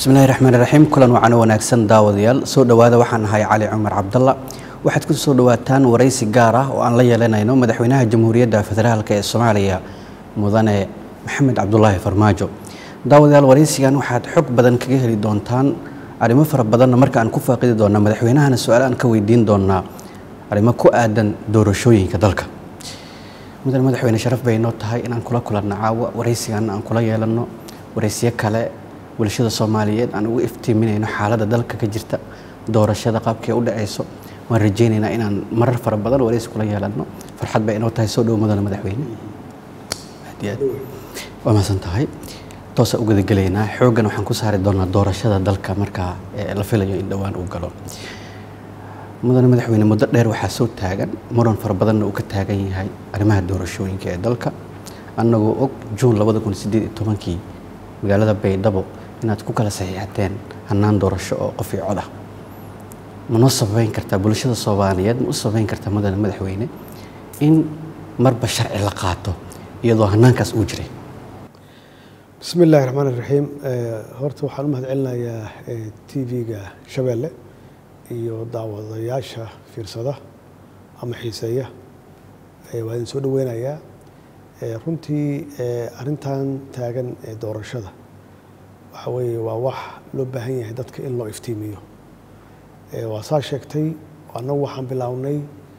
bismillahi raxmaan raxiim kulan wacano wanaagsan daawadayaal soo dhowaada waxaan ahay cali cumar cabdalla waxaad ku soo dhowaataan waraysi gaar ah oo aan la yeelanayno madaxweynaha jamhuuriyadda federaalk ee soomaaliya mudane maxamed cabdulaahi farmaajo daawadayaal waraysigan waxaad xog badan kaga heli doontaan arrimo fara badanna marka aan ku faaqidi doona madaxweynahana su-aal aan ka weydiin doonaa arrimo ku aadan doorashooyinka dalka mudane madaxweyne sharaf bay noo tahay inaan kula kulanno caawa waraysigan aan kula yeelanno waraysiyo kale bulshada soomaaliyeed aan ugu iftiiminayno xaaladda dalka ka jirta doorashada qaabkee u dhacayso waan rajaynaynaa inaan marar fara badan waraysi kula yeelanno farxad bay inoo tahay soo dhowo mudane madaxweyne aad iyo aad waa mahadsan tahay toosa u gudagelaynaa xooggan waxaan ku saari doonaa doorashada dalka markaa ee la filayo in dhowaan uu galo mudane madaxweyne muddo dheer waxaa soo taagan muran fara badanna uu ka taagan yahay arrimaha doorashooyinka ee dalka annagoo og juun labada kun sideed iyo tobankii magaalada baydhabo inaad ku kala saxiixateen hannaan doorasho oo qof iyo cod ah ma noo sababeyn kartaa bulshada soomaaliyeed ma u sababeyn kartaa mudane madaxweyne in marba sharci la qaato iyadoo hannaankaas uu jiray bismi illaahi raxmaan iraxiim horta waxaan u mahad celinayaa t v-ga shabeelle iyo daawadayaasha fiirsada ama xiiseeya waa idin soo dhoweynayaa runtii arrintan taagan ee doorashada waxa weeye waa wax loo baahan yahay dadka in loo iftiimiyo waa saa sheegtay annagu waxaan bilownay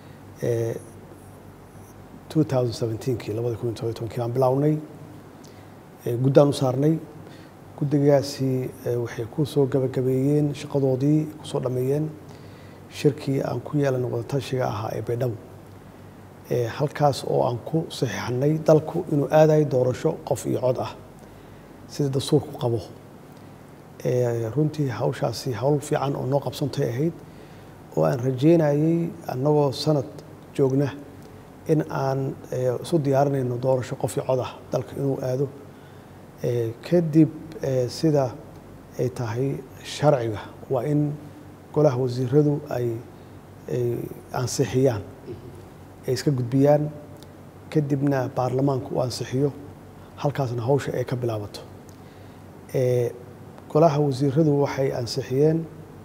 kii labada kun iyo tobankii baan bilownay guddaan u saarnay guddigaasi waxay ku soo gabagabeeyeen shaqadoodii kusoo dhammeeyeen shirkii aan ku yeelanay wadatashiga ahaa ee baydhabo halkaas oo aan ku saxiixanay dalku inuu aadayo doorasho qof iyo cod ah sida dastuurku qabo runtii hawshaasi hawl fiican oo noo qabsantay ahayd oo aan rajeynayey annagoo sanad joogna in aan isu diyaarinayno doorasho qof iyo cod ah dalka inuu aado kadib sida ay tahay sharciga waa in golaha wasiiradu ay ansixiyaan ay iska gudbiyaan kadibna baarlamaanku uu ansixiyo halkaasna hawsha ay ka bilaabato golaha wasiiradu waxay ansixiyeen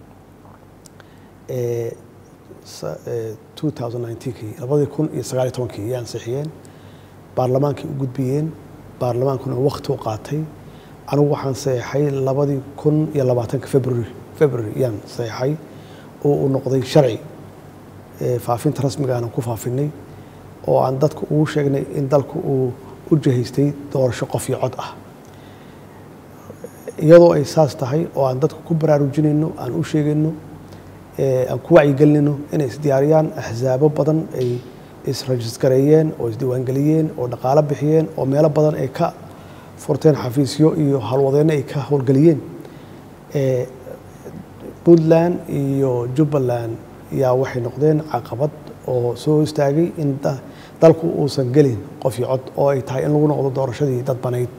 kii labadii kun iyo sagaaliyo tobankii ayay ansixiyeen baarlamaankay u gudbiyeen baarlamaankuna wakti u qaatay anigu waxaan saxeixay labadii kun iyo labaatanka february february ayaan saxeixay oo uu noqday sharci faafinta rasmigaana ku faafinay oo aan dadku ugu sheegnay in dalku uu u jahaystay doorasho qof iyo cod ah iyadoo ay saas tahay oo aan dadku ku baraarujinayno aan u sheegayno aan ku wacyigelinayno inay isdiyaariyaan axsaabo badan ay israjiskareeyeen oo isdiiwaangeliyeen oo dhaqaalo bixiyeen oo meelo badan ay ka furteen xafiisyo iyo howlwadeenno ay ka howlgeliyeen puntland iyo jubbaland yaa waxay noqdeen caqabad oo soo istaagay in dalku uusan gelin qof iyo cod oo ay tahay in lagu noqdo doorashadii dadbanayd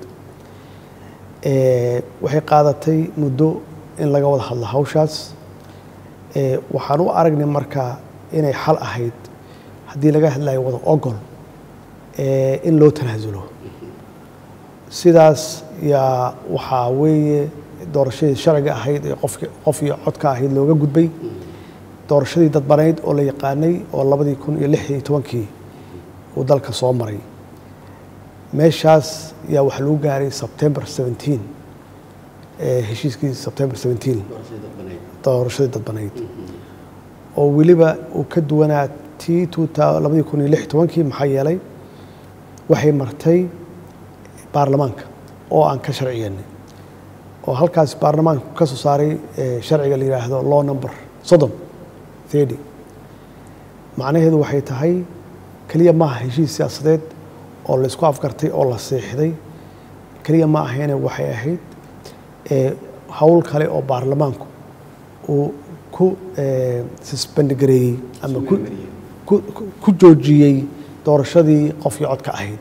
waxay qaadatay muddo in laga wada hadlo hawshaas waxaan u aragnay markaa inay xal ahayd haddii laga hadlayo wada ogol in loo tanaasulo sidaas yaa waxaa weeye doorashadii sharciga ahayd ee qof iyo codka ahayd looga gudbay doorashadii dadbanayd oo la yaqaanay oo labadii kun iyo lix iyo tobankii uu dalka soo maray meeshaas yaa waxaa lagu gaaray sebtember seventeen heshiiskii sebtember seventeen doorashadii dadbanayd oo weliba uu ka duwanaa tii labadii kun iyo lix iyo tobankii maxaa yeelay waxay martay baarlamaanka oo aan ka sharciyeynay oo halkaas baarlamaanka ka soo saaray sharciga la yidhaahdo law number soddon thirty macnaheedu waxay tahay keliya maaha heshiis siyaasadeed oo la isku afgartay oo la seexday keliya ma ahayne waxay ahayd howl kale oo baarlamaanku uu ku susbandgareeyey ama ku joojiyey doorashadii qofkii codka ahayd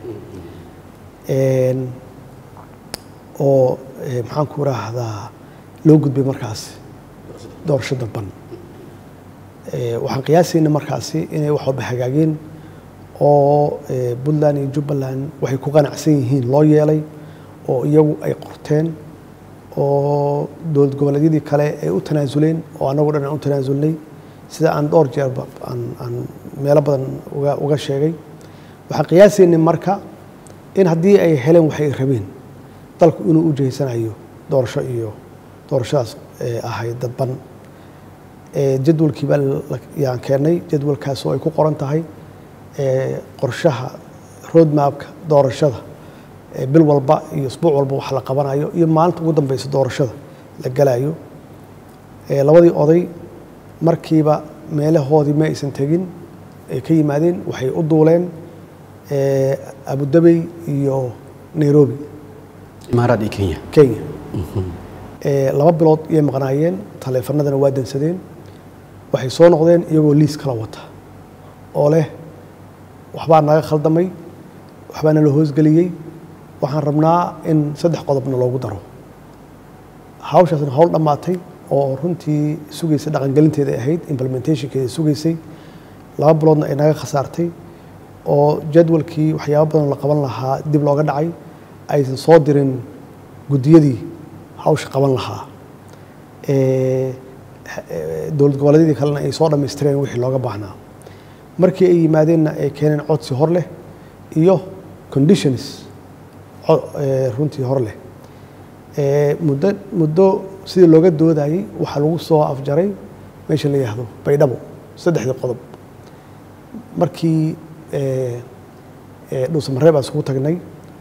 oo maxaan ku raahdaa loo gudbay markaas doorasho dadban waxaan qiyaasayna markaasi inay wax walba hagaageen oo puntland iyo jubbaland waxay ku qanacsan yihiin loo yeelay oo iyagu ay qorteen oo dowlad goboleedyadii kale ay u tanaasuleen oo annagoo dhan aan u tanaasulnay sida aan dhowr jeerba aan aan meelo badan uga uga sheegay waxaan qiyaasaynay marka in haddii ay heleen waxay rabeen dalku inuu u jeysanayo doorasho iyo doorashadaas ahayd dadban jadwalkii baa yaan keennay jadwalkaas oo ay ku qoran tahay qorshaha roadmapka doorashada bil walba iyo isbuuc walba wax la qabanayo iyo maalinta ugu dambeysa doorashada la galayo labadii oday markiiba meelahoodii ma aysan tegin ay ka yimaadeen waxay u duuleen abudabey iyo nairobi imaaraad iyo kenya kenya laba bilood iyay maqnaayeen taleefanadana waa dansadeen waxay soo noqdeen iyagoo liis kala wata oo leh waxbaa naga khaldamay waxbaa nala hoosgeliyey waxaan rabnaa in saddex qodobna loogu daro hawshaasna hawl dhammaatay oo runtii sugaysa dhaqangelinteeda ahayd implementationkeeda sugaysay laba biloodna ay naga khasaartay oo jadwalkii waxyaabo badan la qaban lahaa dib looga dhacay aysan soo dirin guddiyadii hawsha qaban lahaa dowlad goboleedyadii kalena ay soo dhammaystireen wixii looga baahnaa markii ay yimaadeenna ay keeneen codsi hor leh iyo conditions runtii hor leh muddo muddo sidii looga doodayey waxaa lagu soo afjaray meesha la yihahdo baydhabo saddexdii qodob markii dhuusamareeb aan isugu tagnay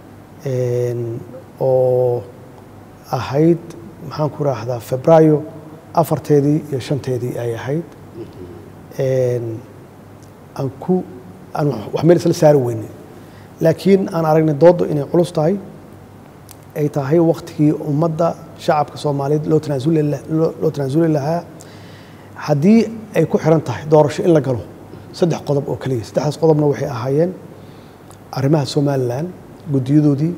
oo ahayd maxaan ku raahdaa febraayo afarteedii iyo shanteedii ay ahayd aan ku aan wax meel isla saari weyne laakiin aan aragnay dooddo inay culus tahay ay tahay waktigii ummadda shacabka soomaaliyeed loo tanaasuli loo tanaasuli lahaa haddii ay ku xiran tahay doorasho in la galo saddex qodob oo keliya saddexdaas qodobna waxay ahaayeen arrimaha somalilan guddiyadoodii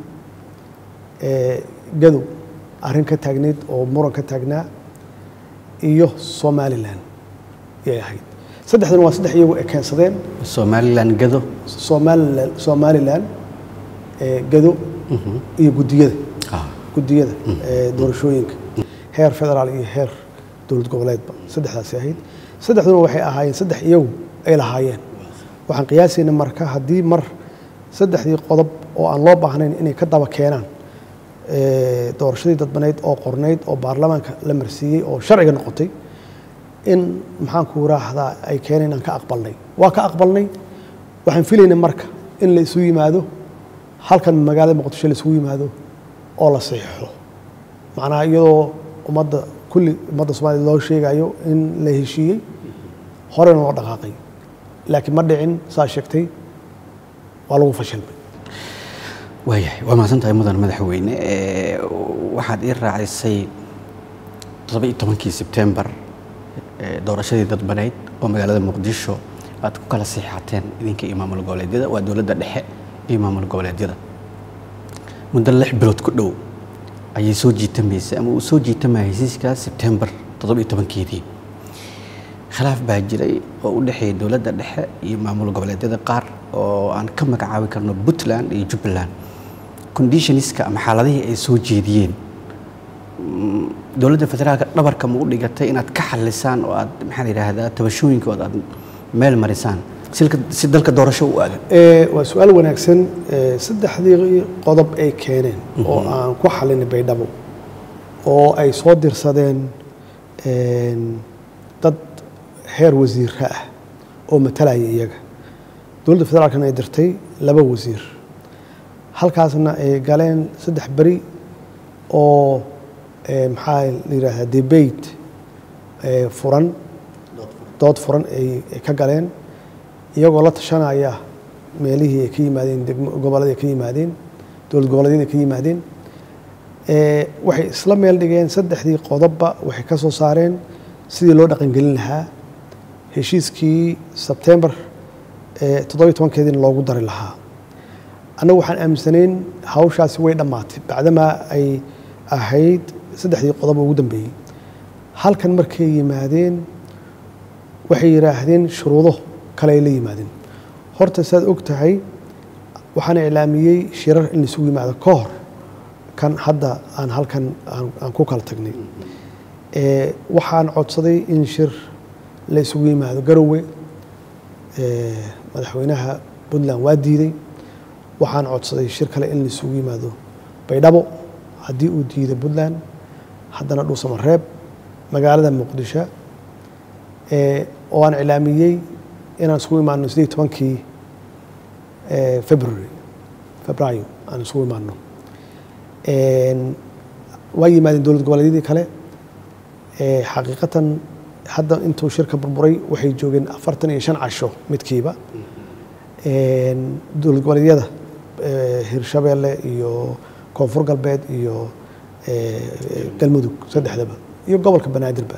gadow arrin ka taagneyd oo muran ka taagnaa iyo somalilan yay ahayd saddexdan waa saddex iyagu ay keensadeen somalilan gado somalilan somalilan gado iyo guddiyada guddiyada doorashooyinka heer federaal iyo heer dowlad goboleedba saddexdaasi ahayd saddexduna waxay ahaayeen saddex iyagu ay lahaayeen waxaan qiyaasayna marka haddii mar saddexdii qodob oo aan loo baahnayn inay ka daba keenaan doorashadii dadbaneyd oo qornayd oo baarlamaanka la marsiiyey oo sharciga noqotay in maxaan ku raahdaa ay keeneen inaan ka aqbalnay waa ka aqbalnay waxaan filaynay marka in la isu yimaado halkan magaalada muqdisho la isugu yimaado oo la saxiixo macnaha iyadoo ummadda kulli ummadda soomaliya loo sheegayo in la heshiiyey horena loo dhaqaaqay laakiin ma dhicin saa sheegtay waa lagu fashilmay waayahay waa mahadsan tahay mudan madaxweyne waxaad ii raacisay toddoba iyo tobankii sebtembar doorashadii dadbaneyd oo magaalada muqdisho aad ku kala siixateen idinka iyo maamul goboleedyada waa dowladda dhexe iyo maamul goboleedyada muddo lix bilood ku dhow ayay soo jiitamaysay ama uu soo jiitamaya hesiiskaas sebtembar toddoba iyo tobankeedii khilaaf baa jiray oo u dhexeeya dowladda dhexe iyo maamul goboleedyada qaar oo aan ka magacaabi karno puntland iyo jubbaland conditioniska ama xaaladihii ay soo jeediyeen dowladda federaalka dhabarka ma u dhigatay inaad ka xalisaan oo aad maxaa la yidhaahdaa tabashooyinkooda aad meel marisaan si dalka doorasho u aadan waa su-aal wanaagsan saddexdii qodob ay keeneen oo aan ku xalinay baydhabo oo ay soo dirsadeen dad heer wasiira ah oo matalaya iyaga dowladda federaalkana ay dirtay laba wasiir halkaasna ay galeen saddex beri oo maxaa la yidhaahdaa debate furan dood furan ay ka galeen iyagoo la tashanaya meelihii ay ka yimaadeen gobolladii ay ka yimaadeen dowlad goboleedyada ay ka yimaadeen waxay isla meel dhigeen saddexdii qodobba waxay ka soo saareen sidii loo dhaqangelin lahaa heshiiskii sebtembar toddobiyo tobankeediina loogu dari lahaa annagu waxaan aaminsanayn hawshaasi way dhammaatay bacdamaa ay ahayd saddexdii qodob ugu dambeeyey halkan markay yimaadeen waxay yidhaahdeen shuruudo kale ay la yimaadeen horta saad og tahay waxaana iclaamiyey shirar in laisugu yimaado ka hor kan hadda aan halkan aan ku kala tagnay waxaan codsaday in shir la isugu yimaado garowe madaxweynaha puntland waa diiday waxaan codsaday shir kale in la isugu yimaado baydhabo haddii uu diiday puntland haddana dhuusamareeb magaalada muqdisho oo aan iclaamiyey inaan isugu imaano sidii tobankii february febraayo aan isugu imaano waa yimaadeen dowlad goboleedyadii kale xaqiiqatan hadda intuu shirka burburay waxay joogeen afartan iyo shan casho midkiiba dowlad goboleedyada hirshabeelle iyo koonfur galbeed iyo galmudug saddexdaba iyo gobolka banaadirba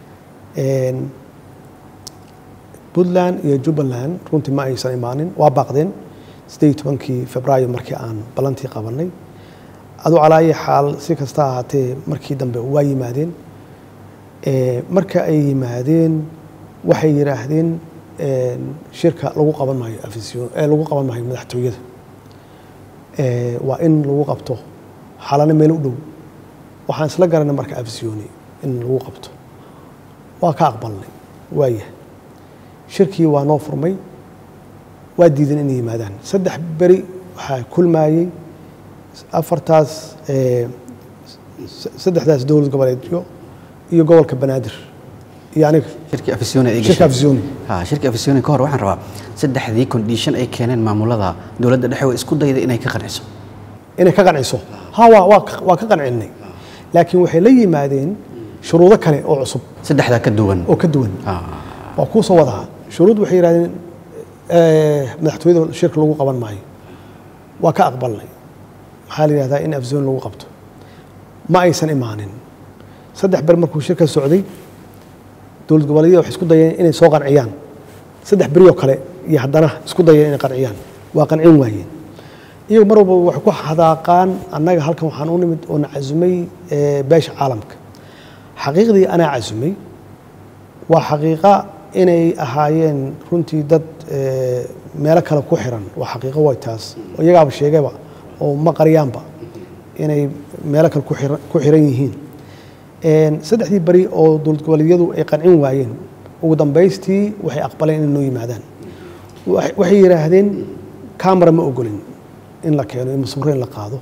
puntland iyo jubbaland runtii ma aysan imaanin waa baaqdeen siddeed iyo tobankii febraayo markii aan ballantii qabanay aduu calaa ayi xaal si kasta ahaatee markii dambe waa yimaadeen marka ay yimaadeen waxay yidhaahdeen shirka lagu qaban maayo afisyon lagu qaban maayo madaxtooyada waa in lagu qabto xalano meel u dhow waxaan isla garanay marka afisyooni in lagu qabto waa ka aqbalnay waayah shirkii waa noo furmay waa diideen inay yimaadaan saddex beri waxaa kulmaayey afartaas saddexdaas dowlad goboleedyo iyo gobolka banaadir iyo aniga shirkii afisyooni ay shirka afisyooni ha shirkii afisyooni ka hor waxaan rabaa saddexdii condition ay keeneen maamulada dowladda dhexe way isku dayday inay ka qanciso inay ka qanciso ha waa waa waa ka qancinnay laakiin waxay la yimaadeen shuruudo kale oo cusub saddexdaa ka duwan oo ka duwan waa kuu soo wadaa shuruud waxay yidhahdeen madaxtooyada shirka lagu qaban maayo waa ka aqbalnay maxaa la yidhahdaa in afisyooni lagu qabto ma aysan imaanin saddex ber markuu shirka socday dowlad goboleedyada waxay isku dayeen inay soo qanciyaan saddex beri oo kale iyo haddana isku dayeen inay qanciyaan waa qancin waayeen iyagu mar walba waxay ku hadaaqaan annaga halkan waxaan u nimid oo na casumay beesha caalamka xaqiiqdii anaa casumay waa xaqiiqa inay ahaayeen runtii dad meelo kale ku xiran waa xaqiiqo way taas oo iyagaaba sheegayba oo ma qaryaanba inay meelo kale ku xiran yihiin saddexdii beri oo dowlad goboleedyadu ay qancin waayeen ugu dambaystii waxay aqbaleen inay noo yimaadaan waxay yidhaahdeen camera ma ogolin in la keeno in masmuro in la qaado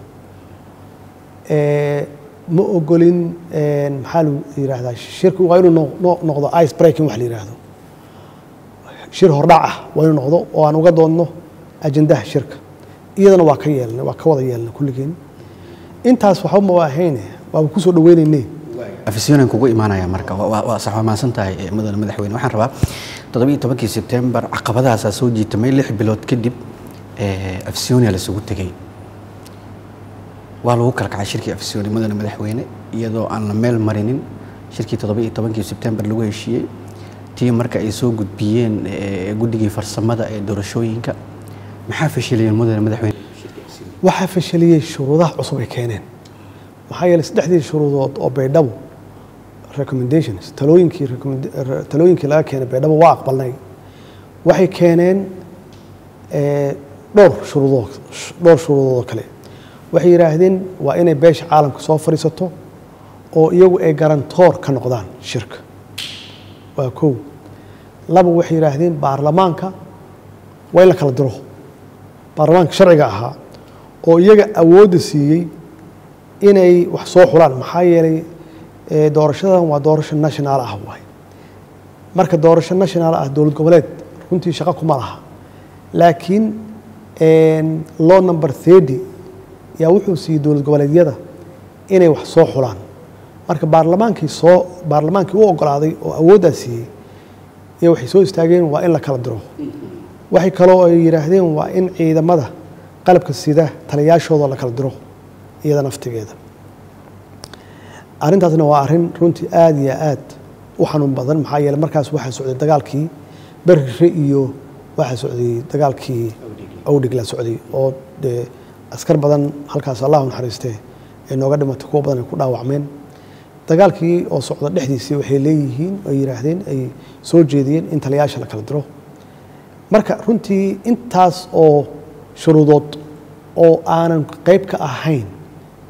ma ogolin maxaa lu yidhaahdaa shirku waa inuu noqdo ice breaking wax la yidhaahdo shir hordhac ah waa inuu noqdo oo aan uga doodno ajendaha shirka iyadana waa ka yeelnay waa ka wada yeelnay kulligeen intaas waxba ma ahayne waaba kusoo dhaweynayne afisyonan kugu imaanaya marka waa sax waa mahadsan tahay mudane madaxweyne waxaan rabaa toddobiyo tobankii sebtembar caqabadahaasaa soo jiitamay lix bilood kadib afisyonia lasugu tegey waa lagu kala kacay shirkii afisyooni mudane madaxweyne iyadoo aan la meel marinin shirkii toddobiyo tobankii sebtembar lagu heshiiyey tii marka ay soo gudbiyeen guddigii farsamada ee doorashooyinka maxaa fashiliyeen mudane madaxweyne waxaa fashaliyey shuruudaha cusub ay keeneen maxaa yeeley saddexdii shuruudood oo baydhabo recommendations talooyinkii talooyinkii laga keenay baydhabo waa aqbalnay waxay keeneen dhowr shuruudood dhowr shuruudood kale waxay yidhaahdeen waa inay beesha caalamka soo fadhiisato oo iyagu ay garantoor ka noqdaan shirka waa kow laba waxay yidhaahdeen baarlamaanka waa in la kala diro baarlamaanka sharciga ahaa oo iyaga awoodda siiyey inay wax soo xulaan maxaa yeelay doorashadan waa doorasho national ah waay marka doorasho national ah dowlad goboleed runtii shaqo kuma laha laakiin law number thirty yaa wuxuu siiyey dowlad goboleedyada inay wax soo xulaan marka baarlamaankii soo baarlamaankii u ogolaaday oo awooddaa siiyey iyo waxay soo istaageen waa in la kala diro waxay kaloo ay yidhaahdeen waa in ciidamada qalabka sida taliyaashooda la kala diro iyada naftigeeda arrintaasna waa arrin runtii aada iyo aad u xanuun badan maxaa yeele markaas waxaa socday dagaalkii berire iyo waxaa socday dagaalkii awdhig la socday oo dee askar badan halkaas allahu naxariistee ay nooga dhimatay kuwa badan ay ku dhaawacmeen dagaalkii oo socda dhexdiisii waxay leeyihiin ay yidhaahdeen ay soo jeediyeen in taliyaasha la kala diro marka runtii intaas oo shuruudood oo aanan qayb ka ahayn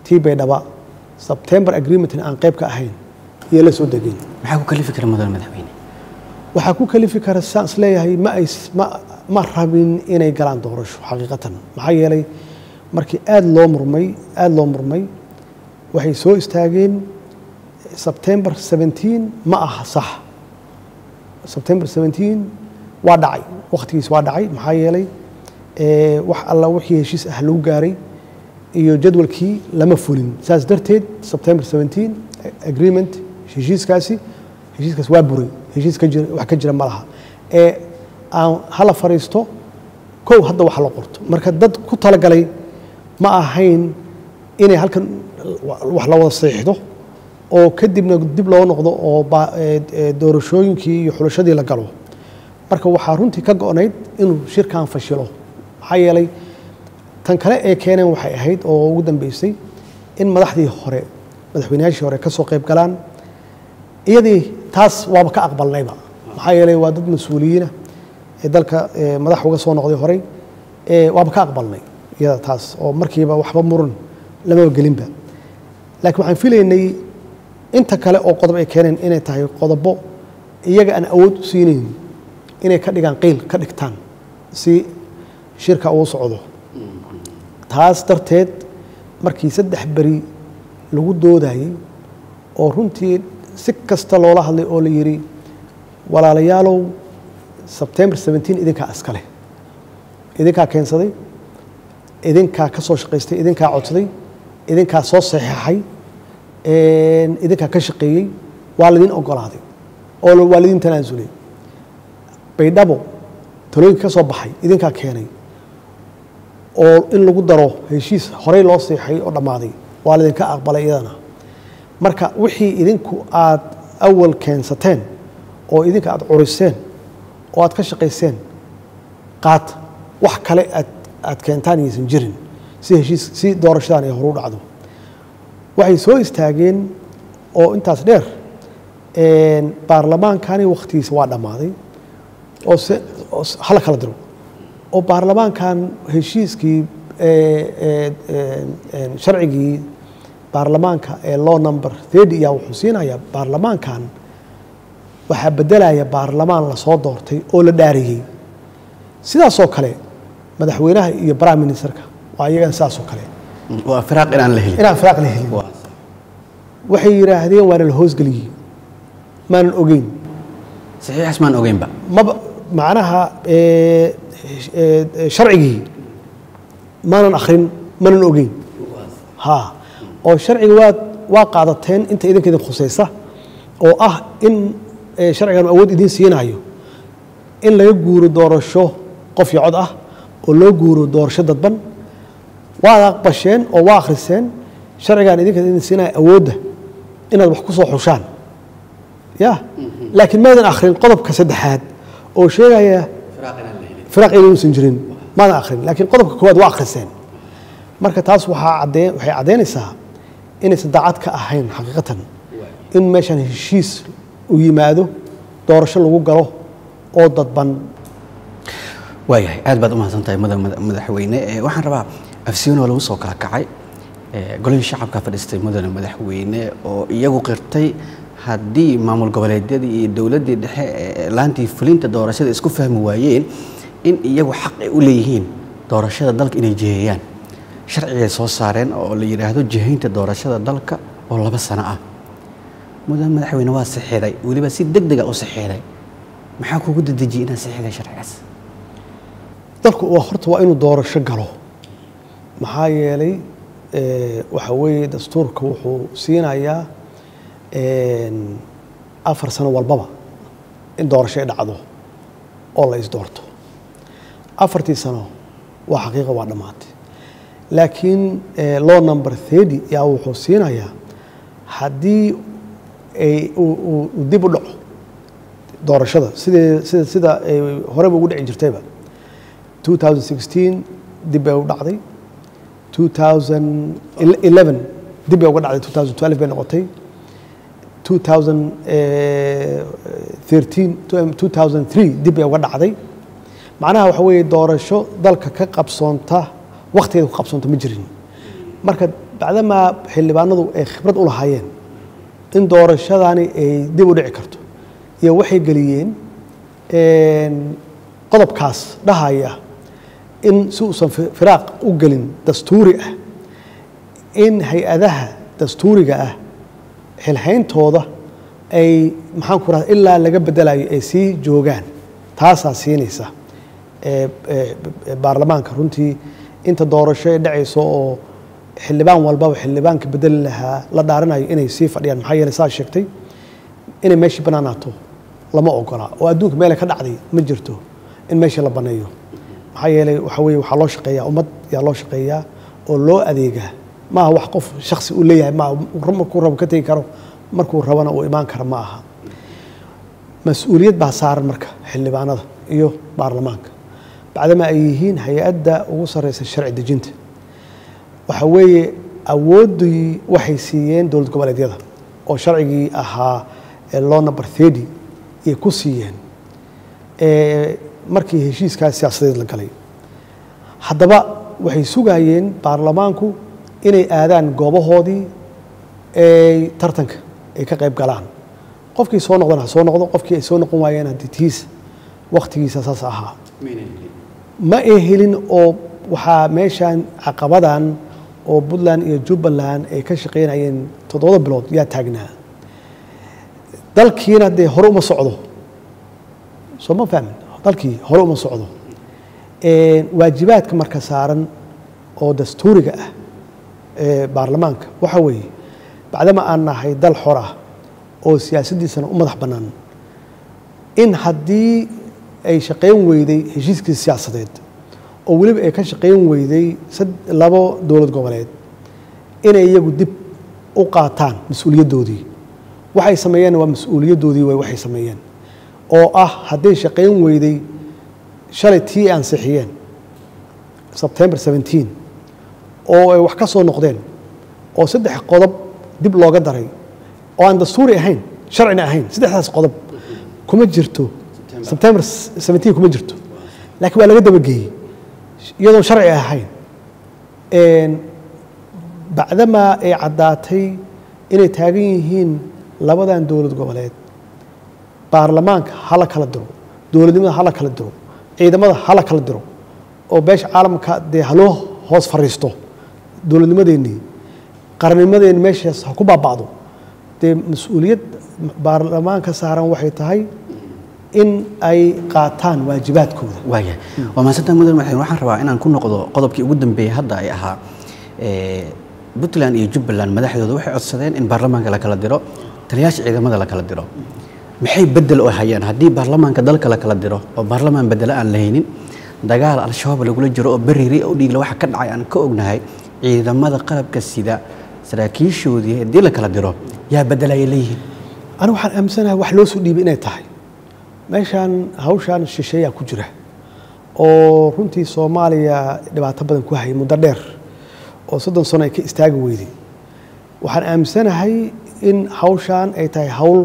tii baydhaba sebtember agreementin aan qayb ka ahayn iyo la soo degeen maxaa ku kalifi kara mudane madaxweyne waxaa ku kalifi kara saan is leeyahay ma ay ma ma rabin inay galaan doorasho xaqiiqatan maxaa yeelay markii aada loo murmay aada loo murmay waxay soo istaageen sebtember 17 ma aha sax sebtember 17 waa dhacay wakhtigiis waa dhacay maxaa yeelay ee, wax alla wixii heshiis ah lagu gaaray iyo jadwalkii lama fulin saas darteed sebtember 17 agreement heshiiskaasi heshiiskaas waa buray heshiis ka jira wax ka jira ma laha ee aan hala fariisto kow hadda wax la qorto marka dad ku talagalay ma ahayn inay halkan wax la wada saxiixdo oo kadibna dib loo noqdo oo ba- ee- ee doorashooyinkii iyo xulashadii la galo marka waxaa runtii ka go-nayd inuu shirkan fashilo maxaa yeelay tan kale ee keeneen waxay ahayd oo ugu dambeysay in madaxdii hore madaxweynayaashii hore ka soo qayb galaan iyadii taas waaba ka aqbalnayba maxaa yeelay waa dad mas-uuliyiina ee dalka ee madax uga soo noqday horey ee waaba ka aqbalnay iyada taas oo markiiba waxba muran lamaba gelinba laakiin waxaan filaynay inta kale oo qodob ay keeneen inay tahay qodobo iyaga aan awood u siinayn inay ka dhigaan qiil ka dhigtaan si shirka uu socdo taas darteed markii saddex beri lagu doodayey oo runtii si kasta loola hadlay oo la yidhi walaalayaalow sebtember 17 idinkaa iska leh idinkaa keensaday idinkaa ka soo shaqaystay idinkaa codsaday idinkaa soo saxeexay idinkaa ka shaqeeyey waa laydin ogolaaday oo waa laydin tanaasulay baydhabo talooyinka ka soo baxay idinkaa keenay oo in lagu daro heshiis horey loo seexay oo dhammaaday waa laydinka aqbalay iyadana marka wixii idinku aad awal keensateen oo idinka aad curiseen oo aad ka shaqayseen qaad wax kale aad aad keentaan iyaysan jirin si heshiis si doorashadan ay horu dhacdo waxay soo istaageen oo intaas dheer baarlamaankani wakhtigiisa waa dhammaaday oo se oo se- hala kala diro oo baarlamaankan heshiiskii sharcigii baarlamaanka ee law number thirty ayaa wuxuu siinayaa baarlamaankan waxaa bedelaya baarlamaan lasoo doortay oo la dhaariyey sidaasoo kale madaxweynaha iyo prime ministerka waa iyagana sidaasoo kale waa firaaq inaan la helin inaan firaaq la helin Waa- waxay yidhaahdeen waana la hoosgeliyey maanan ogeyn saxiixaas maan ogeynba maba macnaha ee, ee, sharcigii maanan akhrin maanan ogeyn ha oo sharciga waa waa qaadateen inta idinka idin khusaysa oo ah in ee, sharcigan awood idin siinayo in laga guuro doorasho qof iyo cod ah oo loo guuro doorasho dadban waad aqbasheen oo waa akhriseen sharcigan idinka idin siinayo awoodda inaad wax ku soo xushaan ya laakiin maadan akhrin qodobka saddexaad oo sheegaya firaaq inuusan jirin maadan akhrin laakiin qodobka koowaad waa akhriseen marka taas waxaa caddee waxay caddaynaysaa inaysan daacad ka ahayn xaqiiqatan in meeshan heshiis u yimaado doorasho lagu galo oo dadban waayahay aad baad u mahadsan tahay mudan mada- madaxweyne Eh, waxaan rabaa afsiinoo lagu soo kala kacay Eh, golihii shacabka fadhiistay mudane madaxweyne oo iyagu qirtay haddii maamul goboleedyadii iyo dowladdii dhexe ee laantii fulinta doorashada isku fahmi waayeen in iyagu xaq ay u leeyihiin doorashada dalka inay jiheeyaan sharcigay soo saareen oo la yidhaahdo jihaynta doorashada dalka oo laba sano ah mudan madaxweyne waa saxiixday weliba si deg dega u saxiixday maxaa kugu dedejiyey inaad saxiixday sharcigaas dalku waa horta waa inuu doorasho galo maxaa yeelay eh, waxa weeye dastuurka wuxuu siinayaa en, afar sano walbaba in doorasho ay dhacdo oo la isdoorto afartii sano waa xaqiiqa waa dhammaatay laakiin eh, law number thirty yaa wuxuu siinayaa haddii ay uu- uu uu dib u dhaco doorashada sidee sida sida ay horeba ugu dhici jirtayba 2016 dib bay u dhacday 2011 dib bay uga dhacday 2012 bay noqotay 2013 2003 dib bay uga dhacday macnaha waxa weeye doorasho dalka ka qabsoonta wakhtigeeda ku qabsoonta ma jirin marka bacdamaa xildhibaanadu ay khibrad u lahaayeen in doorashadani ay dib u dhici karto iyo waxay geliyeen qodobkaas dhahaya in si uusan firaaq u gelin dastuuri ah in hay-adaha dastuuriga ah xilhayntooda ay maxaan ku rahda ilaa laga bedelayo ay sii joogaan taasaa siinaysa baarlamaanka runtii inta doorasho ee dhacayso oo xildhibaan walbaba xildhibaanka bedeli lahaa la dhaaranayo inay sii fadhiyaan maxaa yeeley saa sheegtay inay meeshii bannaanaato lama ogola oo adduunka meelay ka dhacday ma jirto in meeshii la banneeyo maxaa yeeley waxa weye waxaa loo shaqeeyaa ummad yaa loo shaqeeyaa oo loo adeegaa maaha wax qof shaksi uu leeyahay maaha markuu rabo ka tegi karo markuu rabana uu imaan karo ma aha mas-uuliyad baa saaran marka xildhibaanada iyo baarlamaanka bacdama ay yihiin hay-adda ugu sarreysa sharci dejinta waxa weeye awooddii waxay siiyeen dowlad goboleedyada oo sharcigii ahaa law number thirty ayay ku siiyeen markii heshiiskaas siyaasadeed la galay haddaba waxay sugayeen baarlamaanku inay aadaan goobahoodii ay tartanka ay ka qayb galaan qofkii soo noqdana ha soo noqdo qofkii ay soo noqon waayeen haddii tiis wakhtigiisa saas ahaa ma ay helin oo waxaa meeshan caqabadan oo puntland iyo jubbaland ay ka shaqaynayeen toddobada bilood yaa taagnaa dalkiina dee hore uma socdo soo ma fahmin dalkii hore uma socdo waajibaadka marka saaran oo dastuuriga ah ee baarlamaanka waxa weeye bacdama aan nahay dal xor ah oo siyaasaddiisana u madax bannaan in haddii ay shaqayn weyday heshiiskii siyaasadeed oo weliba ay ka shaqayn weyday labo dowlad goboleed inay iyagu dib u qaataan mas-uuliyaddoodii waxay sameeyeen waa mas-uuliyaddoodii way waxay sameeyeen oo ah hadday shaqayn weyday shalay tii ansixiyeen sebtembar seventeen oo ay wax ka soo noqdeen oo saddex qodob dib looga daray oo aan dastuuri ahayn sharcina ahayn saddexdaas qodob kuma jirto sebtembar seventeen kuma jirto laakiin waa laga dabageeyey iyadoon sharci ahayn bacdamaa ay caddaatay inay taagan yihiin labadan dowlad goboleed baarlamaanka hala kala diro dowladnimada hala kala diro ciidamada hala kala diro oo beesha caalamka dee haloo hoos fariisto dowladnimadeennii qarannimadeenni meeshaas ha ku baaba'do dee mas-uuliyad baarlamaanka saaran waxay tahay in ay qaataan waajibaadkooda waaya waa mahadsantaa mudan madaxweyne waxaan rabaa inaan ku noqdo qodobkii ugu dambeeyey hadda ay ahaa puntland iyo jubbaland madaxdooda waxay codsadeen in baarlamaanka la kala diro taliyaasha ciidamada la kala diro maxay bedel u hayaan haddii baarlamaanka dalka la kala diro oo baarlamaan bedelo aan lahaynin dagaal al-shabaab lagula jiro oo beriri u dhiigla waxa ka dhacay aan ka ognahay ciidamada qalabka sida saraakiishoodii haddii la kala diro yaa bedelaya leeyihiin anigu waxaan aaminsanahay wax loo soo dhiibay inay tahay meeshaan hawshaan shisheeyaa ku jira oo runtii soomaaliya dhibaato badan ku hayay muddo dheer oo soddon sano ay ka istaagi weyday waxaan aaminsanahay in hawshaan ay tahay hawl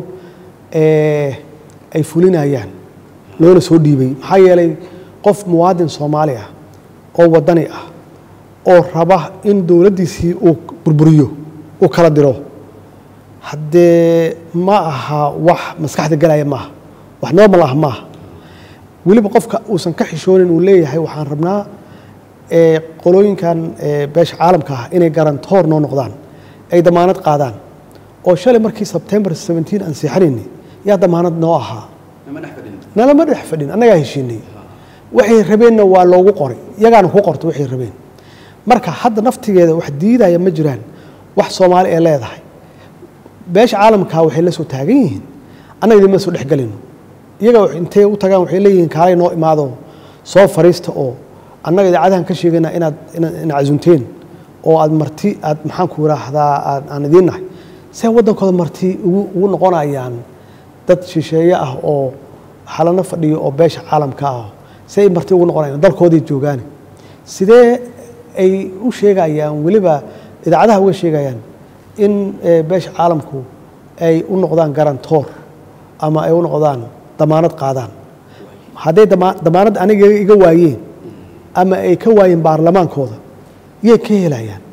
ay fulinayaan loona soo dhiibay maxaa yeelay qof muwaadin soomaali ah oo waddani ah oo raba in dowladdiisii uu burburiyo uu kala diro haddee ma aha wax maskaxda galaya maaha wax normal ah maaha weliba qofka uusan ka xishoonin uu leeyahay waxaan rabnaa qolooyinkan beesha caalamka ah inay garantoor noo noqdaan ay damaanad qaadaan oo shalay markii sebtembar seventeen aan seexanayni yaa damaanad noo ahaa nalama dhex fadhin annagaa heshiinay waxay rabeenna waa loogu qoray iyagaana ku qorto waxay rabeen marka hadda naftigeeda wax diidaya ma jiraan wax soomaali ee leedahay beesha caalamka waxay la soo taagan yihiin annaga idinma soo dhexgelino iyaga intay u tagaan waxay leeyihiin kaalay noo imaado soo fariista oo annaga idaacadahan ka sheegayna inaad ina casunteen oo aad marti aad maxaan ku yiraahdaa aan idiin nahay see waddankooda marti ugu noqonayaan dad shisheeye ah oo xalano fadhiyo oo beesha caalamka ah see ay marti ugu noqonayaan dalkoodii joogaane sidee ay u sheegayaan weliba idaacadaha uga sheegayaan in beesha caalamku ay u noqdaan garantoor ama ay u noqdaan damaanad qaadaan hadday damaanad aniga iga waayeen ama ay ka waayeen baarlamaankooda yay ka helayaan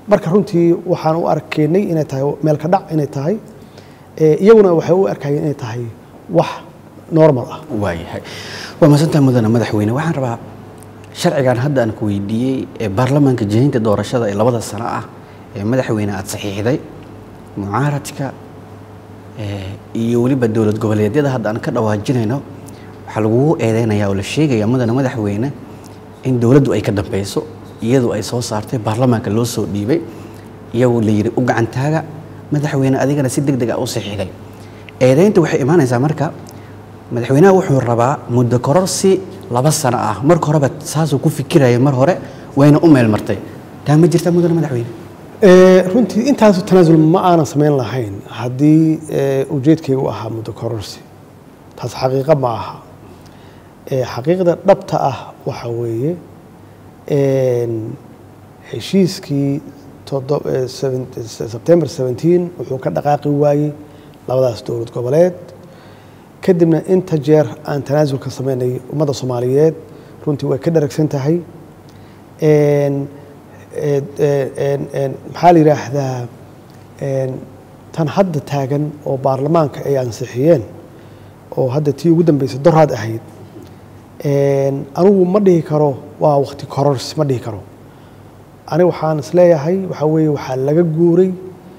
marka runtii waxaan u arkaynay inay tahay meel ka dhac inay tahay iyaguna waxay u arkayeen inay tahay wax normal ah waayahay waa mahadsantahay mudane madaxweyne waxaan rabaa sharcigan hadda aan ku weydiiyey ee baarlamaanka jihaynta doorashada ee labada sano ah ee madaxweyne aada saxiixday mucaaradka iyo weliba dowlad goboleedyada hadda aan ka dhawaajinayno waxaa lagugu eedeynaya oo la sheegaya mudane madaxweyne in dowladdu ay ka dambeyso iyadu ay soo saartay baarlamaanka loo soo dhiibay iyagu la yidhi u gacantaaga madaxweyne adigana si deg deg ah u saxiixday eedeynta waxay imaanaysaa marka madaxweynaha wuxuu rabaa muddo kororsi laba sano ah marka horeba saasuu ku fikiraya mar hore wayna u meel martay taa ma jirta mudane madaxweyne runtii intaasu tanaasul ma aanan samayn lahayn haddii ujeedkaygu ahaa muddo kororsi taas xaqiiqo ma aha xaqiiqda dhabta ah waxa weeye heshiiskii sebtembar wuxuu ka dhaqaaqi waayey labadaas dowlad goboleed kadibna inta jeer aan tanaasulka samaynay ummadda soomaaliyeed runtii way ka dharagsan tahay maxaa la yidhaahdaa tan hadda taagan oo baarlamaanka ay ansixiyeen oo hadda tii ugu dambeysay doraad ahayd anigu ma dhihi karo waa wakti kororsi ma dhihi karo aniga waxaan isleeyahay waxaa weeye waxaa laga guuray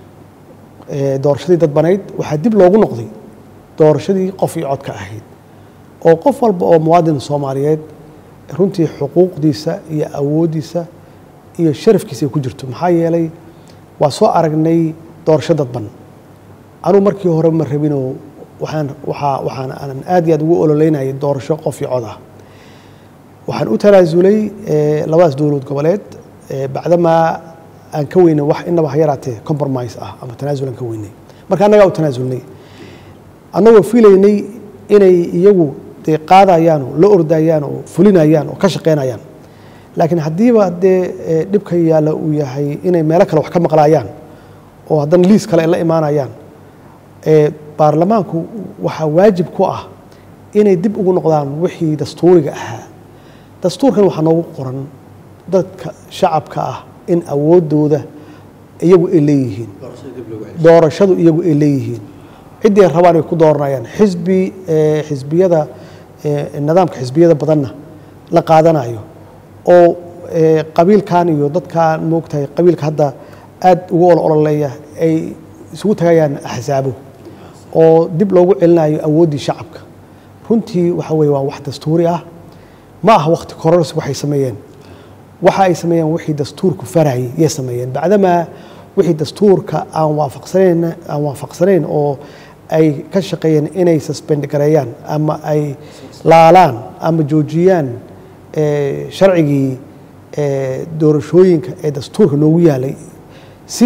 doorashadii dadbanayd waxaa dib loogu noqday doorashadii qof iyo codka ahayd oo qof walba oo muwaadin soomaaliyeed runtii xuquuqdiisa iyo awooddiisa iyo sharafkiisa ay ku jirto maxaa yeelay waa soo aragnay doorasho dadban anugu markii hore ma rabinoo waxaan waxaa waxaan aan aad iyo aad ugu ololeynayay doorasho qof iyo cod ah waxaan u tanaasulay labadaas dowlad goboleed bacdamaa aan ka weynay wax inaba ha yaraatee compromise ah ama tanaasul aan ka weynay marka annagaa u tanaasulnay annagoo filaynay inay iyagu dee qaadayaan oo la ordayaan oo fulinayaan oo ka shaqaynayaan laakiin haddiiba dee dhibka yaalla uu yahay inay meelo kale wax ka maqlaayaan oo haddana liis kale ay la imaanayaan baarlamaanku waxaa waajib ku ah inay dib ugu noqdaan wixii dastuuriga ahaa dastuurkan waxaa noogu qoran dadka shacabka ah in awooddooda iyagu ay leeyihiin doorashadu iyagu ay leeyihiin ciddii ay rabaan ay ku dooranayaan xisbi xisbiyada nidaamka xisbiyada badanna la qaadanayo oo qabiilkan iyo dadkan moogtahay qabiilka hadda aad ugu ol ololeeya ay isugu tagayaan axsaabo oo dib loogu celinayo awooddii shacabka runtii waxa weye waa wax dastuuri ah ma aha wakti kororsi waxay sameeyeen waxa ay sameeyeen wixii dastuurku farayay yay sameeyeen bacdamaa wixii dastuurka aan waafaqsanayn aan waafaqsanayn oo ay ka shaqeeyeen inay suspend gareeyaan ama ay laalaan ama joojiyaan sharcigii doorashooyinka ee dastuurka noogu yaalay si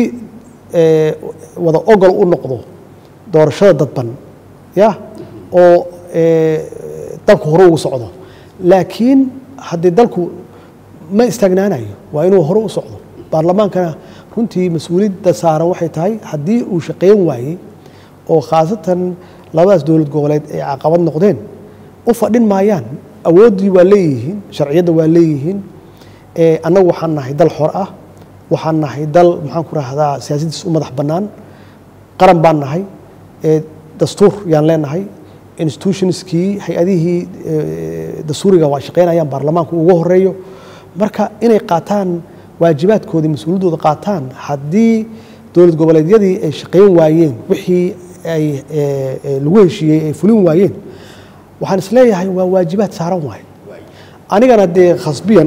wada ogol u noqdo doorashada dadban ya oo dalku hore ugu socdo laakiin haddii dalku ma istaagnaanayo waa inuu hore u socdo baarlamaankana runtii mas-uuliyadda saaran waxay tahay haddii uu shaqeyn waayey oo khaasatan labadaas dowlad goboleed ay caqabad noqdeen u fadhin maayaan awooddii waa leeyihiin sharciyadda waa leeyihiin annagu waxaan nahay dal xor ah waxaan nahay dal maxaan ku rahdaa siyaasaddiis u madax bannaan qaran baan nahay dastuur yaan leenahay institutionskii hay-adihii dastuuriga waa shaqeynayaan baarlamaanku ugu horeeyo marka inay qaataan waajibaadkoodii mas-uuliyaddooda qaataan haddii dowlad goboleedyadii ay shaqeyn waayeen wixii ay lagu heshiiyey ay fulin waayeen waxaan isleeyahay waa waajibaad saaran waaye anigana dee khasbiyan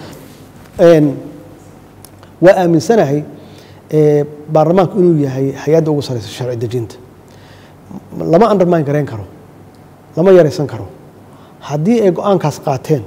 waa aaminsanahay baarlamaanku inuu yahay hay-adda ugu sareysa sharci dejinta lama undermine garayn karo lama yaraysan karo haddii ay go-aankaas qaateen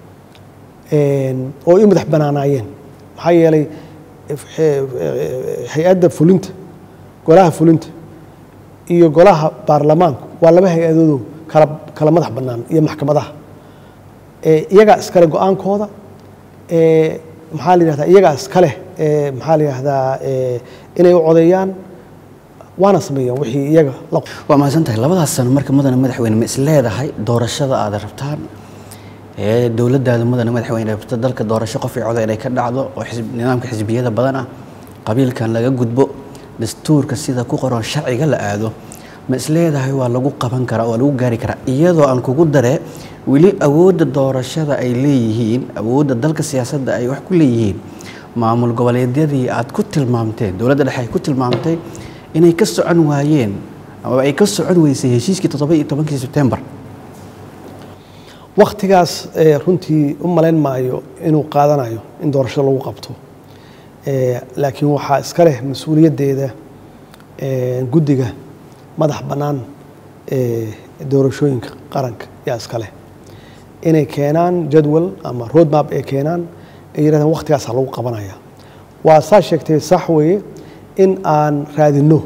oo i madax banaanaayeen maxaa yeelay hay-adda fulinta golaha fulinta iyo golaha baarlamaanku waa laba hay-adoodo kala kala madax bannaan iyo maxkamadaha iyagaa iskale go-aankooda maxaa la yihahdaa iyagaa iskale maxaa la yihahdaa inay u codeeyaan waana sameeyaan wixii iyaga waa mahadsan tahay labadaas sano marka mudane madaxweyne ma is leedahay doorashada aad rabtaan ee dowladdaada mudane madaxweyne rabta dalka doorasho qof iyo coda inay ka dhacdo oo nidaamka xisbiyada badan ah qabiilkan laga gudbo dastuurka sida ku qoran sharciga la aado ma isleedahay waa lagu qaban karaa waa lagu gaari karaa iyadoo aan kugu daree weli awoodda doorashada ay leeyihiin awoodda dalka siyaasadda ay wax ku leeyihiin maamul goboleedyadii aad ku tilmaamteen dowladda dhexe ay ku tilmaamtay inay ka socon waayeen ama ay ka socon weysay heshiiskii toddoba iyo tobankii sebtembar wakhtigaas runtii u malayn maayo inuu qaadanayo in doorashada lagu qabto laakiin waxaa iska leh mas-uuliyaddeeda guddiga madax bannaan doorashooyinka qaranka yaa iska leh inay keenaan jadwal ama roadmap ay keenaan ay yidhahdeen wakhtigaasa lagu qabanaya waa saa sheegtay sax weeye in aan raadinno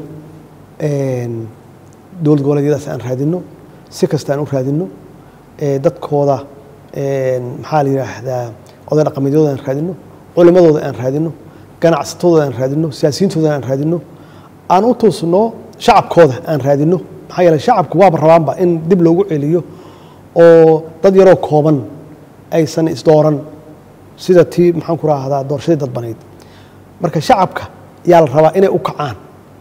dowlad goboleedyadaas aan raadinno si kasta aan u raadinno dadkooda maxaa la yidhaahdaa oday dhaqameedyadooda aan raadinno culimadooda aan raadinno ganacsatadooda aan raadinno siyaasiyiintooda aan raadinno aan u tuusno shacabkooda aan raadinno maxaa yeele shacabku waaba rabaanba in dib loogu celiyo oo dad yaroo kooban aysan isdooran sida tii maxaan ku raahdaa doorashadii dadbanayd marka shacabka yaa la rabaa inay u kacaan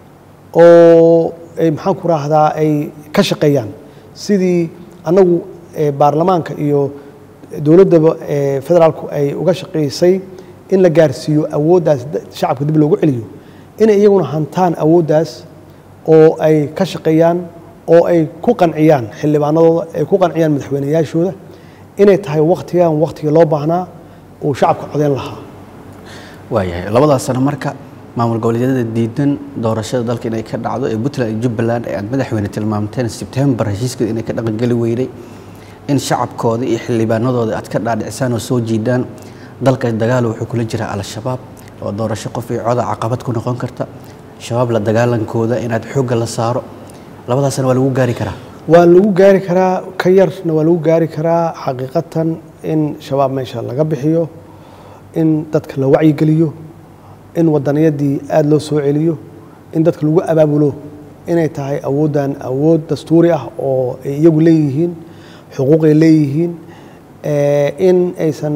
oo maxaan ku raahdaa ay ka shaqeeyaan sidii annagu baarlamaanka iyo dowladdaba federaalku ay uga shaqaysay in la gaarsiiyo awooddaas shacabka dib loogu celiyo inay iyaguna hantaan awooddaas oo ay ka shaqeeyaan oo ay ku qanciyaan xildhibaanadooda ay ku qanciyaan madaxweyneyaashooda inay tahay wakhtigan wakhtigii loo baahnaa uu shacabka codeyn lahaa waayahay labadaas sano marka maamul goboleedyada diidan doorashada dalka inay ka dhacdo ee puntland iyo jubbaland ee aad madaxweyne tilmaamteen sebtembar heshiiskeeda inay ka dhaqangeli weyday in shacabkooda iyo xildhibaanadooda aad ka dhaadhicisaan oo soo jiidaan dalka dagaal wuxuu kula jiraa al-shabaab oo doorasho qof iyo coda caqabad ku noqon karta shabaab la dagaalankooda inaad xoogga la saaro labadaasna waa lagu gaari karaa waa lagu gaari karaa ka yarna waa lagu gaari karaa xaqiiqatan in shabaab meesha laga bixiyo in dadka la wacyigeliyo in wadaniyadii aada loo soo celiyo in dadka lagu abaabulo inay tahay awooddan awood dastuuri ah oo ay iyagu leeyihiin xuquuqay leeyihiin in aysan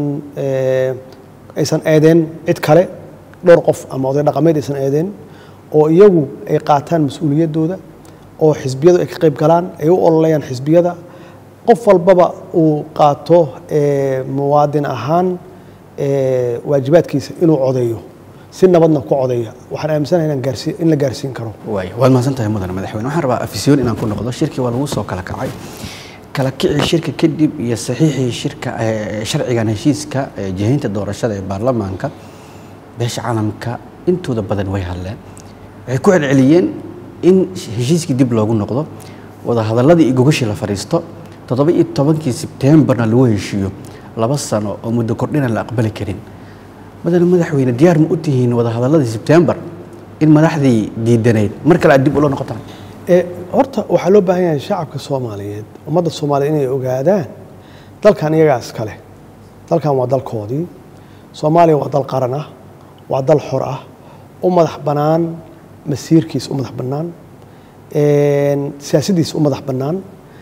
aysan eedeen cid kale dhowr qof ama oday dhaqameed aysan eedeen oo iyagu ay qaataan mas-uuliyaddooda oo xisbiyadu ay ka qayb galaan ay u ololayaan xisbiyada qof walbaba uu qaato muwaadin ahaan waajibaadkiisa inuu codeeyo si nabadna ku codeeya waxaan aaminsanahay inaan gaarsi in la gaarsiin karo waay waad mahadsan tahay mudane madaxweyne waxaan rabaa afisyoon inaan ku noqdo shirkii waa lagu soo kala kacay kala kicii shirka kadib iyo saxiixii shirka sharcigan heshiiska jihaynta doorashada ee baarlamaanka beesha caalamka intooda badan way hadleen waxay ku celceliyeen in heshiiskii dib loogu noqdo wadahadaladii iyo gogashii la fadhiisto toddoba iyo tobankii sebtembarna lagu heshiiyo laba sano oo muddo kordhina la aqbali karin madana madaxweyne diyaar ma u tihiin wadahadaladii sebtembar in madaxdii diidanayd mar kale aad dib ula noqotaan horta waxaa loo baahan yahay shacabka soomaaliyeed ummadda soomaaliyeed inay ogaadaan dalkan iyagaa iskale dalkan waa dalkoodii soomaaliya waa dal qaran ah waa dal xor ah u madax bannaan masiirkiisa u madax bannaan siyaasaddiisa u madax bannaan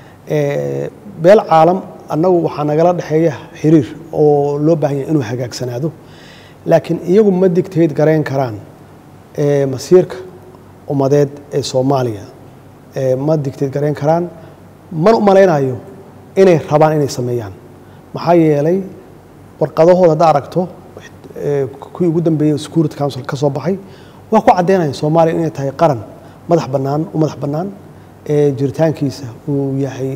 beel caalam annagu waxaa nagala dhexeeya xiriir oo loo baahan yahay inuu hagaagsanaado laakiin iyagu ma digtayd garayn karaan masiirka ummadeed ee soomaaliya ma digtayd garayn karaan mana u malaynayo inay rabaan inay sameeyaan maxaa yeelay warqadahooda hadda aragto kuwii ugu dambeeyey security council ka soo baxay waa ku caddeynaya soomaaliya inay tahay qaran madax bannaan u madax bannaan ee jiritaankiisa uu yahay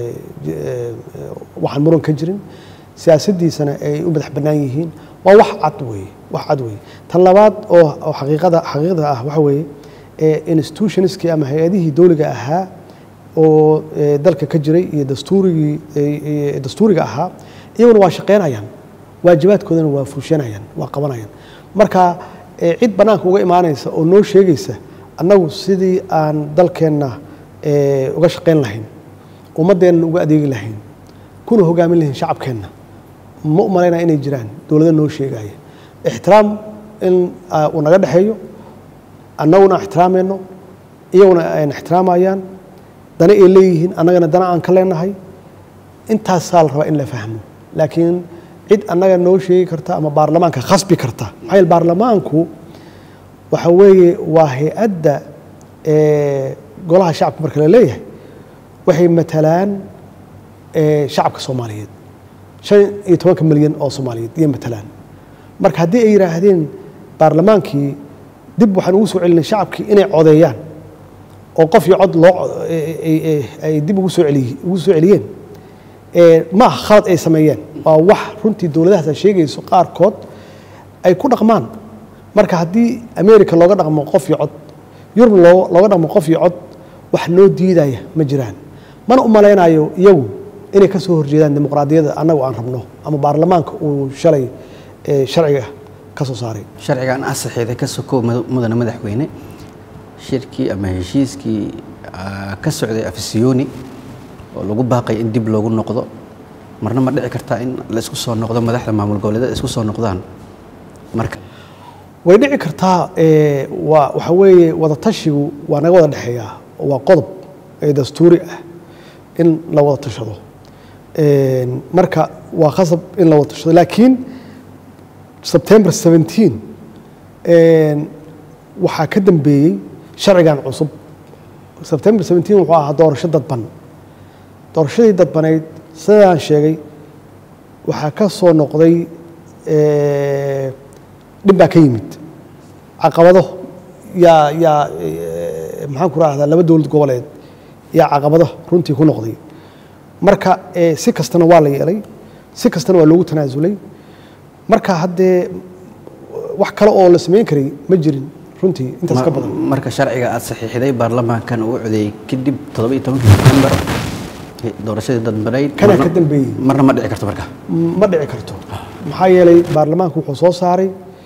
waxaan muran ka jirin siyaasaddiisana ay u madax bannaan yihiin waa wax cad weeye wax cad weeye tan labaad oo oo xaqiiqada xaqiiqda ah waxa weeye institutionskii ama hay-adihii dowliga ahaa oo dalka ka jiray iyo dastuurigii dastuuriga ahaa iyaguna waa shaqeynayaan waajibaadkoodana waa fuushanayaan waa qabanayaan marka cid bannaanka uga imaanaysa oo noo sheegaysa annagu sidii aan dalkeenna uga shaqayn lahayn ummaddeenna uga adeegi lahayn kuna hogaamin lahayn shacabkeenna ma u malaynaya inay jiraan dowlada noo sheegaya ixtiraam in uu naga dhexeeyo annaguna ixtiraamayno iyaguna ayna ixtiraamayaan dana ay leeyihiin annagana dana aan ka leenahay intaasaa la rabaa in la fahmo laakiin cid annaga noo sheegi karta ama baarlamaanka khasbi karta maxaa yeele baarlamaanku waxa weeye waa hay-adda golaha shacabka marka la leeyahay waxay matalaan shacabka soomaaliyeed shan iyo tobanka milyan oo soomaaliyeed iyo matalaan marka haddii ay yidhaahdeen baarlamaankii dib waxaan ugu soo celinay shacabkii inay codeeyaan oo qof iyo cod loo ay dib ugu soo celiy ugu soo celiyeen ma aha khalad ay sameeyeen waa wax runtii dowladahaas ay sheegayso qaarkood ay ku dhaqmaan marka haddii america looga dhaqmo qof iyo cod yurub loo looga dhaqmo qof iyo cod wax noo diidaya ma jiraan mana u malaynayo iyagu inay ka soo horjeedaan dimuqraadiyadda annagu aan rabno ama baarlamaanka uu shalay sharciga ka soo saaray sharcigan asaxeeda ka sokow mudane madaxweyne shirkii ama heshiiskii ka socday afisiyoni oo lagu baaqay in dib loogu noqdo marna ma dhici kartaa in la isku soo noqdo madaxda maamul goboleedyada isku soo noqdaan marka way dhici kartaa waa waxa weeye wada tashigu waa naga wada dhexeeyaa waa qodob ee dastuuri ah in la wada tashado marka waa khasab in la wada tashado laakiin sebtember 17 waxaa ka dambeeyey sharcigan cusub sebtember 17 wuxuu ahaa doorasho dadban doorashadii dadbanayd sidaan sheegay waxaa ka soo noqday dhib baa ka yimid caqabado yaa yaa maxaan ku rahdaa laba dowlad goboleed yaa caqabado runtii ku noqday marka si kastana waa la yeelay si kastana waa loogu tanaasulay marka haddee wax kale oo la samayn karay ma jirin runtii intaas ka badan marka sharciga aad saxiixday baarlamaankan uu codeeyey kadib toddoba iyo tobankii sebtembar doorashadii dadbanayd kana ka dambeeyey marna ma dhici karto marka ma dhici karto maxaa yeelay baarlamaanku wuxuu soo saaray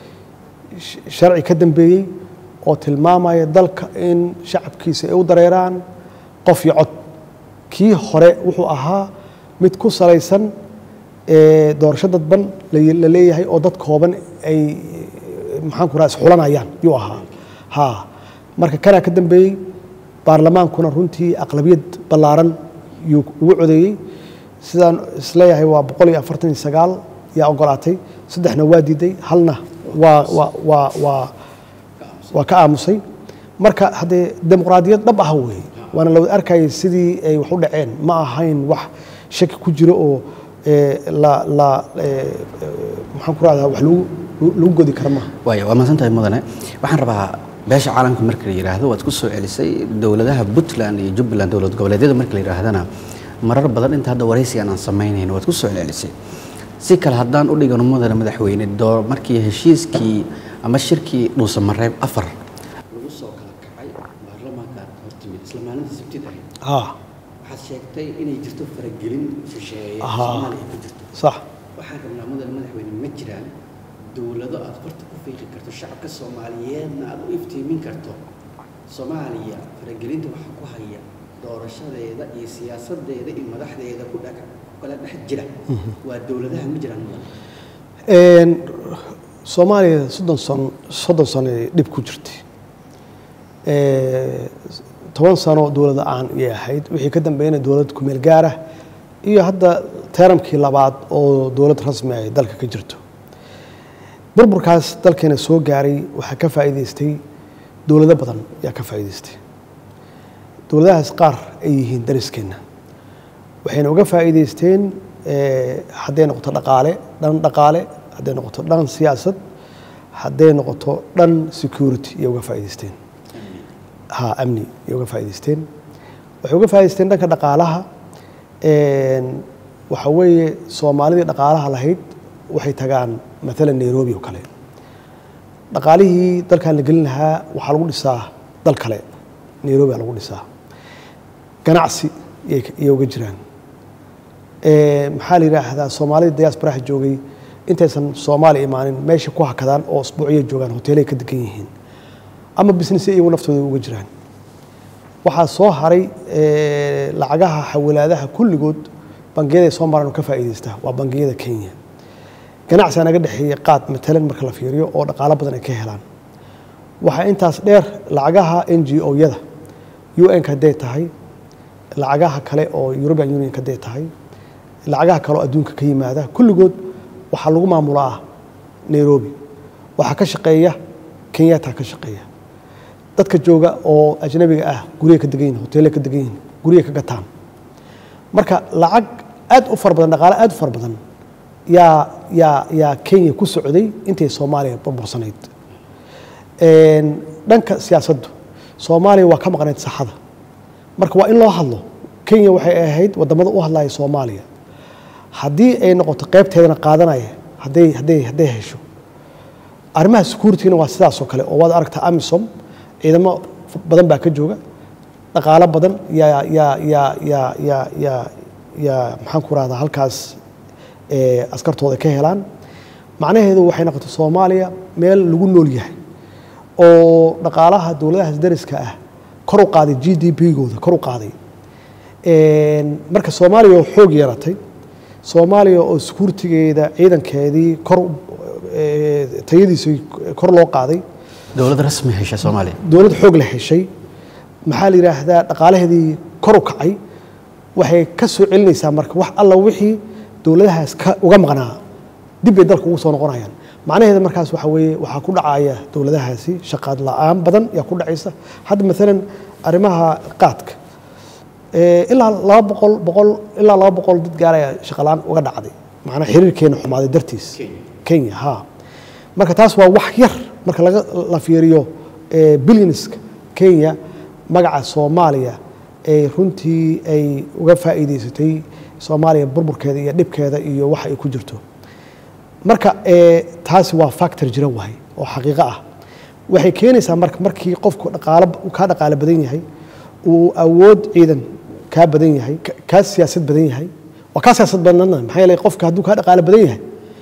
sharci ka dambeeyey oo tilmaamaya dalka in shacabkiisa ay u dareeraan qof iyo cod kii hore wuxuu ahaa mid ku salaysan doorasho dadban la leeyahay oo dad kooban ay maxaan ku raha isxulanayaan yuu ahaa ha marka kanaa ka dambeeyey baarlamaankuna runtii aqlabiyad ballaaran yuu ugu codeeyey sidaan isleeyahay waa boqol iyo afartan iyo sagaal yaa ogolaatay saddexna waa diiday halna waa waa waa waa waa ka aamusay marka haddee dimuqraadiyad dhab ah weeye waana la wada arkayay sidii ay wax u dhaceen ma ahayn wax shaki ku jiro oo la la maxaan ku rahdaa wax lagu lagu godi kara maaha waaya waa mahadsantahay mudane waxaan rabaa beesha caalamka marka la yidhaahdo waad ku soo celisay dowladaha puntland iyo jubbaland dowlad goboleedyada marka la yidhaahdana marar badan inta hadda waraysigan aan samaynayn waad ku soo celcelisay si kale haddaan u dhigano mudane madaxweyne doo markii heshiiskii ama shirkii dhuusamareeb afar lagu soo kala kacay baarlamaankaad hortimid isla maalinta sabtid ahayd ha waxaad sheegtay inay jirto faragelin shisheeye Aha. soomaaliya ku jirto sax waxaan rabnaa mudane madaxweyne ma jiraan dowlado aad farta ku fiiqi karto shacabka soomaaliyeedna aad u iftiimin karto soomaaliya faragelinta waxaa ku haya doorashadeeda iyo siyaasadeeda iyo madaxdeeda ku dhaga kala dhex jira waa dowladaha ma jiraan mudane Een, soomaaliya soddon sano soddon sano ay dhib ku jirtay Ee, toban sano dowlad aan iyay ahayd wixii ka dambeeyana dowlad kumeel gaara iyo hadda teeramkii labaad oo dowlad rasmi ay dalka ka jirto burburkaas dalkeena soo gaaray waxaa ka faa'iidaystay dowlado badan yaa ka faa'iidaystay dowladahaas qaar ay yihiin dariskeenna waxayna uga faa'iidaysteen eh, hadday noqoto dhaqaale dhan dhaqaale hadday noqoto dhan siyaasad hadday noqoto dhan security iyay uga faa'iidaysteen ha amni iyay uga faa'iidaysteen waxay uga faa'iidaysteen dhanka dhaqaalaha een, waxa weeye soomaalidii dhaqaalaha lahayd waxay tagaan maalan nairobi oo kale dhaqaalihii dalkan la gelin lahaa waxaa lagu dhisaa dal kale nairobi aa lagu dhisaa ganacsi iyay iyay uga jiraan Ee, maxaa la yidhaahdaa soomaalida diasporaha joogay intaysan soomaaliya imaanin meesha ku hakadaan oo usbuuciyay joogaan hoteelay ka degan yihiin ama business iyagu naftooda uga jiraan waxaa soo haray ee, lacagaha xawilaadaha kulligood bangiyada ay soo maraan oo ka faa'iidaystaa waa bangiyada kenya ganacsiga naga dhexeeya qaad matalan marka la fiiriyo oo dhaqaalo badan ay ka helaan waxaa intaas dheer lacagaha n g o-yada un-ka hadday tahay lacagaha kale oo european unionka hadday tahay lacagaha kale oo adduunka ka yimaada kulligood waxaa lagu maamulaa nairobi waxaa ka shaqeeya kenyataa ka shaqeeya dadka jooga oo ajnabiga ah gurya ka degan yihin hoteele ka degan yihin gurya ka gataan marka lacag aad u fara badan dhaqaale aad u fara badan yaa yaa yaa kenya ku socday intay soomaaliya burbursanayd dhanka siyaasaddu soomaaliya waa ka maqnayd saxada marka waa in loo hadlo kenya waxay ahayd wadamada u hadlaya soomaaliya haddii ay noqoto qaybteedana qaadanaya hadday hadday hadday hesho arrimaha securityna waa sidaasoo kale oo waad aragtaa amisom ciidamo badan baa ka jooga dhaqaalo badan yaa yaa yaa yaa yaa yaa yaa maxaan ku rahdaa halkaas askartooda ka helaan macnaheedu waxay noqotay soomaaliya meel lagu nool yahay oo dhaqaalaha dowladahaas dariska ah kor u qaaday g d p-gooda kor u qaaday marka soomaaliya oo xoog yeelatay soomaaliya oo securitigeeda ciidankeedii kor tayadiisii kor loo qaaday dowlad rasmi hesha soomaaliya dowlad xoog la heshay maxaa la yidhaahdaa dhaqaalaheedii kor u kacay waxay ka soo celinaysaa marka wax alla wixii dowladahaas ka uga maqnaa dib bay dalka ugu soo noqonayaan macnaheeda markaas waxa weeye waxaa ku dhacaya dowladahaasi shaqaad la-aan badan yaa ku dhacaysa hadda maalan arrimaha qaadka ilaa laba boqol boqol ilaa laba boqol dad gaaraya shaqalaan uga dhacday macnaa xiriirkeena xumaaday dartiis kenya ha marka taas waa wax yar marka laga la fiiriyo bilyanska kenya magaca soomaaliya ay runtii ay uga faa'iidaysatay soomaaliya burburkeeda iyo dhibkeeda iyo waxa ay ku jirto marka taasi waa factor jira waay oo xaqiiqo ah waxay keenaysaa marka markii qofku dhaqaalo kaa dhaqaalo badan yahay uu awood ciidan kaa badan yahay kaa siyaasad badan yahay waa kaa siyaasad badnana maxaa yeelay qofka hadduu kaa dhaqaalo badan yahay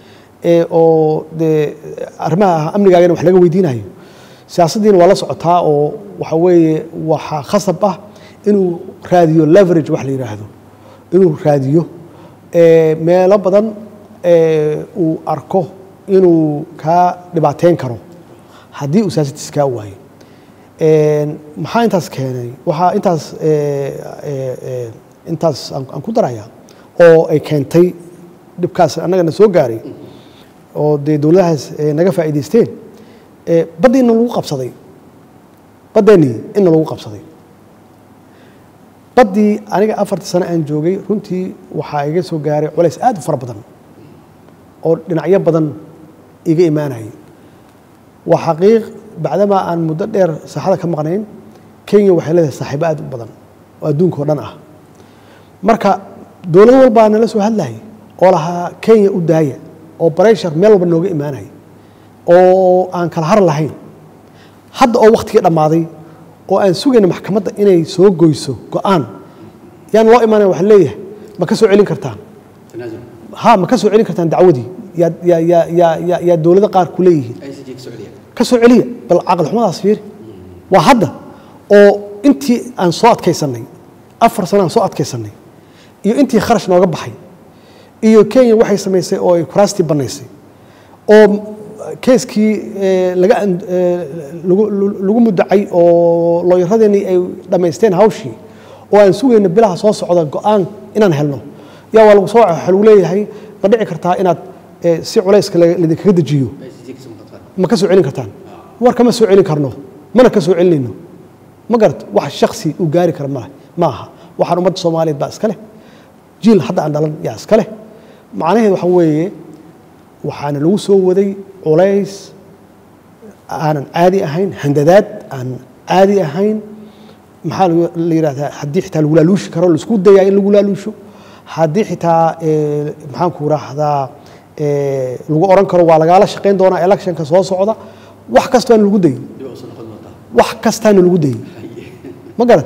oo dee arrimaha amnigaagana wax laga weydiinayo siyaasaddiina waa la socotaa oo waxa weeye waxaa khasab ah inuu raadiyo leverage wax la yidhaahdo inuu raadiyo meelo badan uu arko inuu kaa dhibaateyn karo haddii uu siyaasaddiis kaa waayo maxaa intaas keenay waxaa intaas intaas aan ku daraya oo ay keentay dhibkaas annagana soo gaaray oo dee dowladahaas naga faa'iidaysteen baddiina lagu qabsaday baddeenii inna lagu qabsaday baddii aniga afartii sano aan joogay runtii waxaa iga soo gaaray culays aad u fara badan oo dhinacyo badan iga imaanayay waa xaqiiq bacdamaa aan muddo dheer saaxada ka maqnayn kenya waxay leedahay saaxiibo aad u badan oo adduunka oo dhan ah marka dowlado walbaa nala soo hadlayay oo lahaa kenya u daaya oo bareshar meel walba nooga imaanaya oo aan kala har lahayn hadda oo wakhtigii dhammaaday oo aan sugayna maxkamadda inay soo goyso go-aan yaan loo imaanaya waxa leeyahay ma ka soo celin kartaan ha ma ka soo celin kartaan dacwadii yaa yaa yaa yaa yaa yaa dowlado qaar ku leeyihiin ka soo celiya bal caqli xumadaas fiiri waa hadda oo intii aan soo adkaysannay afar sano aan soo adkaysannay iyo intii kharash nooga baxay iyo kenya waxay samaysay oo ay kuraastii bannaysay oo keeskii laga lagu mudacay oo looyaradeenii ay dhammaysteen hawshii oo aan sugayna bilaha soo socda go-aan inaan helno yaa waa lagu soo waxa lagu leeyahay ma dhici kartaa inaad si culayska laidinkaga dejiyo ma ka soo celin kartaan war kama soo celin karno mana ka soo celinayno ma garato wax shaksi uu gaari kara male ma aha waxaan ummadda soomaaliyeed baa iska leh jiil hadda aan dhalan yaa iska leh macnaheed waxa weeye waxaana lagu soo waday culays aanan caadi ahayn handadaad aan caadi ahayn maxaa la yidhahdaa haddii xitaa lagu laaluushi karo laisku dayaa in lagu laaluusho haddii xitaa maxaan ku raahdaa lagu oran karo waa lagaala shaqayn doonaa electionka soo socda wax kastaana lagu dayey wax kastaana lagu dayey ma garat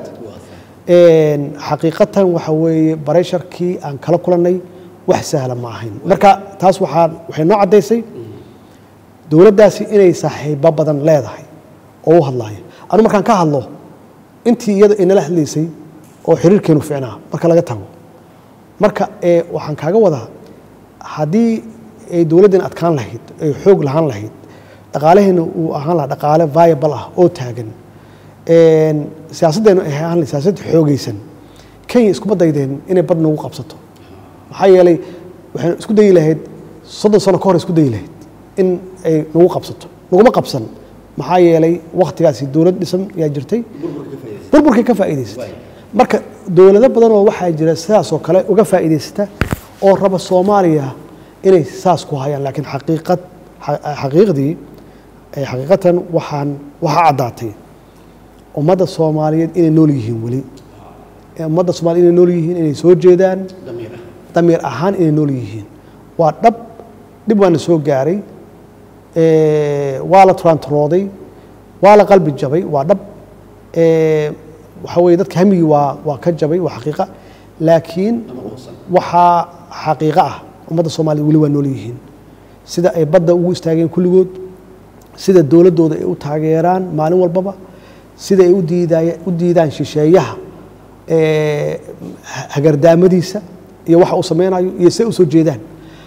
xaqiiqatan waxa weeye baresharkii aan kala kulannay wax sahla ma ahayn marka taas waxaa waxay noo caddaysay dowladdaasi inay saaxiibo badan leedahay oo u hadlaayo anu markaan ka hadlo intii iyada inala hadlaysay oo xiriirkeenu ficnaa marka laga tago marka waxaan kaaga wadaa haddii ay dowladdan adkaan lahayd ay xoog lahaan lahayd dhaqaalaheena uu ahaan lahaa dhaqaale viable ah oo taagan siyaasaddeenu ay ahaan lahayd siyaasad xoogaysan kenya iskuma daydeen inay bad nagu qabsato maxaa yeelay waxaynu isku dayi lahayd soddon sano ka hor isku dayi lahayd in ay nagu qabsato naguma qabsan maxaa yeelay wakhtigaasi dowlad dhisan yaa jirtay burburkay ka faa'iidaysatay marka dowlado badan oo waxaa jira sidaasoo kale uga faa'iidaysata oo raba soomaaliya inay saas ku hayaan laakiin xaqiiqad xaqiiqdii xaqiiqatan waxaan waxaa caddaatay ummadda soomaaliyeed inay nool yihiin weli ummadda soomaliya inay nool yihiin inay soo jeedaan damiir ahaan inay nool yihiin waa dhab dhib waana soo gaaray waa la turantarooday waa la qalbi jabay waa dhab waxa weye dadka hamigii waa waa ka jabay waa xaqiiqa laakiin waxaa xaqiiqo ah ummadda soomaliya weli waa nool yihiin sida ay badda ugu istaageen kulligood sida dowladdooda ay u taageeraan maalin walbaba sida ay udiidaay u diidaan shisheeyaha hagardaamadiisa iyo waxa uu sameynayo iyo say u soo jeedaan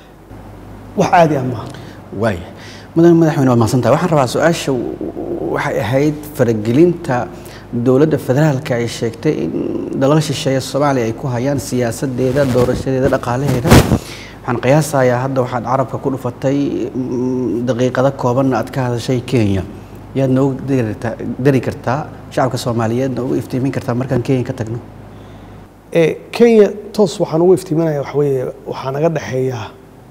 wax caadi ah maaha waaya mudan madaxweyne waad mahadsantahay waxaan rabaa su-aasha waxay ahayd faragelinta dowladda federaalka ay sheegtay in dalal shisheeye soomaaliya ay ku hayaan siyaasadeeda doorashadeeda dhaqaalaheeda waxaan qiyaasayaa hadda waxaad carabka ku dhufatay daqiiqado koobanna aad ka hadashay kenya yaad noogu dari kartaa shacabka soomaaliyeedna ugu iftiimin kartaa markaan kenya ka tagno kenya toos waxaan ugu iftiiminaya waxa weeye waxaa naga dhexeeya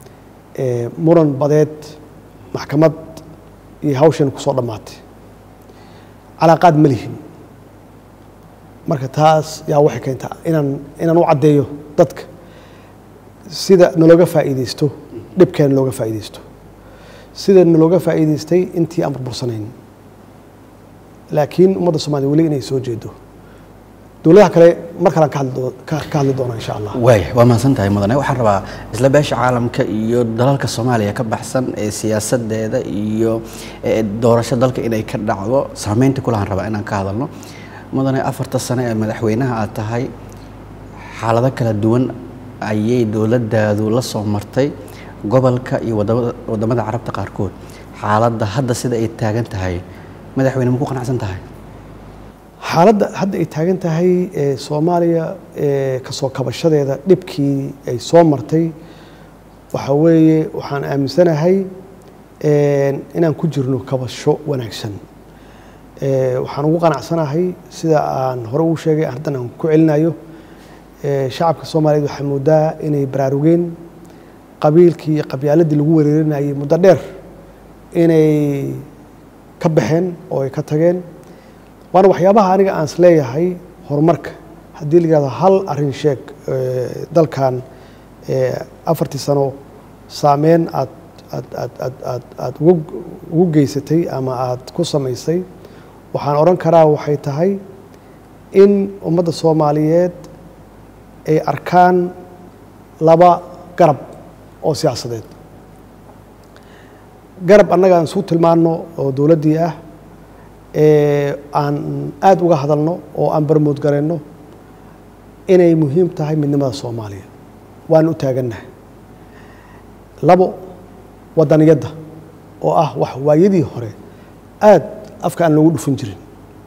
muran badeed maxkamad iyo hawshan kusoo dhammaatay calaaqaad ma lihin marka taas yaa waxay keentaa inaan inaan u caddeeyo dadka sida nalooga faa'iidaysto dhibkeena looga faa'iidaysto sida nalooga faa'iidaystay intii aan burbursanayn laakiin ummadda soomaliya weli inay soo jeedo dowladaha kale mar kalaan ka hadli ka hadli doonaa insha allah waaya waa mahadsan tahay mudane waxaan rabaa isla beesha caalamka iyo dalalka soomaaliya ka baxsan ee siyaasadeeda iyo doorasho dalka inay ka dhacdo saameynta kulahaan rabaa inaan ka hadalno mudane afarta sano ee madaxweynaha aad tahay xaalado kala duwan ayay dowladdaadu la soo martay gobolka iyo wadamada carabta qaarkood xaaladda hadda sida ay taagan tahay madaxweyne maku qanacsan tahay xaaladda hadda ay taagan tahay soomaaliya kasoo kabashadeeda dhibkii ay soo martay waxa weeye waxaan aaminsanahay inaan ku jirno kabasho wanaagsan waxaan ugu qanacsanahay sida aan hore ugu sheegay haddan aan ku celinayo shacabka soomaaliyeed waxay moodaa inay baraarugeen qabiilkii iyo qabyaaladii lagu wereerinayay muddo dheer inay ka baxeen oo ay ka tageen waana waxyaabaha aniga aan is leeyahay horumarka haddii la yihahdo hal arrin sheeg dalkan afartii sano saameyn aad aad aad aad aad aad ugu ugu geysatay ama aad ku samaysay waxaan odhan karaa waxay tahay in ummadda soomaaliyeed ay arkaan laba garab oo siyaasadeed garab annaga aan isu tilmaanno oo dowladdii ah aan aada uga hadalno oo aan barmood garayno inay muhiim tahay midnimada soomaaliya waan u taagannahay labo wadaniyadda oo ah wax waayadii hore aad afka aan loogu dhufan jirin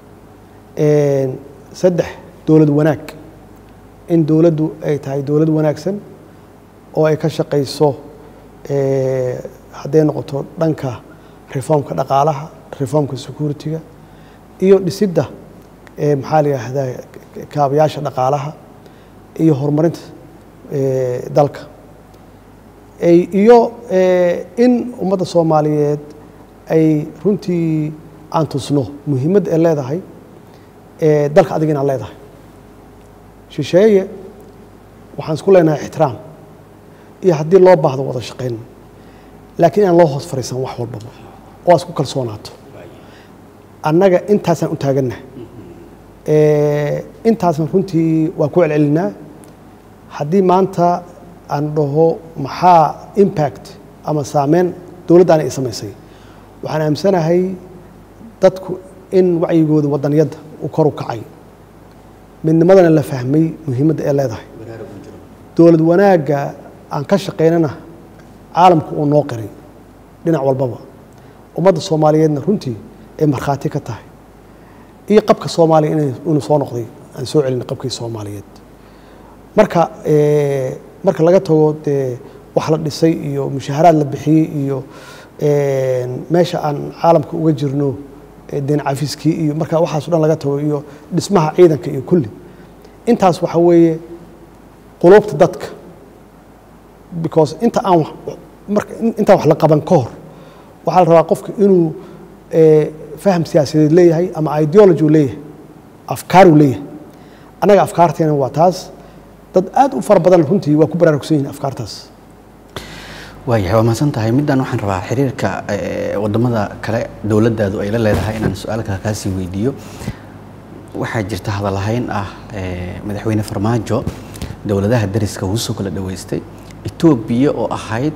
saddex dowlad wanaag in dowladdu ay tahay dowlad wanaagsan oo ay ka shaqayso hadday noqoto dhanka reformka dhaqaalaha reformka security-ga iyo dhisidda maxaa la yidhaahdaa kaabayaasha dhaqaalaha iyo horumarinta dalka iyo in ummadda soomaaliyeed ay runtii aan tusno muhiimadda ay leedahay dalka adiga inaad leedahay shisheeye waxaan isku leenahay ixtiraam iyo haddii loo baahdo wada shaqayn laakiin inaan loo hoos fariisan wax walbaba oo aad isku kalsoonaato annaga intaasaan u taagannaha intaasna runtii waa ku celcelinaa haddii maanta aan dhaho maxaa impact ama saameyn dowladdaani ay samaysay waxaan aaminsanahay dadku in wacyigooda wadaniyadda uu kor u kacay midnimadana la fahmay muhiimadda ee leedahay dowlad wanaagga aan ka shaqaynana caalamku uu noo qiray dhinac walbaba ummadda soomaaliyeedna runtii ay markhaati ka tahay iyo qabka soomaaliya inuu soo noqday aan soo celinay qabkii soomaaliyeed marka marka laga tago dee wax la dhisay iyo mushaaharaad la bixiyey iyo meesha aan caalamka uga jirno deen cafiskii iyo marka waxaaso dhan laga tago iyo dhismaha ciidanka iyo kulli intaas waxa weeye quluubta dadka because inta aan marka intaan wax la qaban ka hor waxaa la rabaa qofka inuu faham siyaasadeed leeyahay ama ideology uu leeyahay afkaar uu leeyahay annaga afkaarteena waa taas dad aad u fara badan runtii waa ku baraarugsan yihin afkaartaas waayahay waa mahadsan tahay middan waxaan rabaa xiriirka wadamada kale dowladdaadu ay la leedahay inaan su-aal kale kaasii weydiiyo waxaa jirta hadalahayn ah madaxweyne farmaajo dowladaha dariska wuu soo kala dhaweystay etoobiya oo ahayd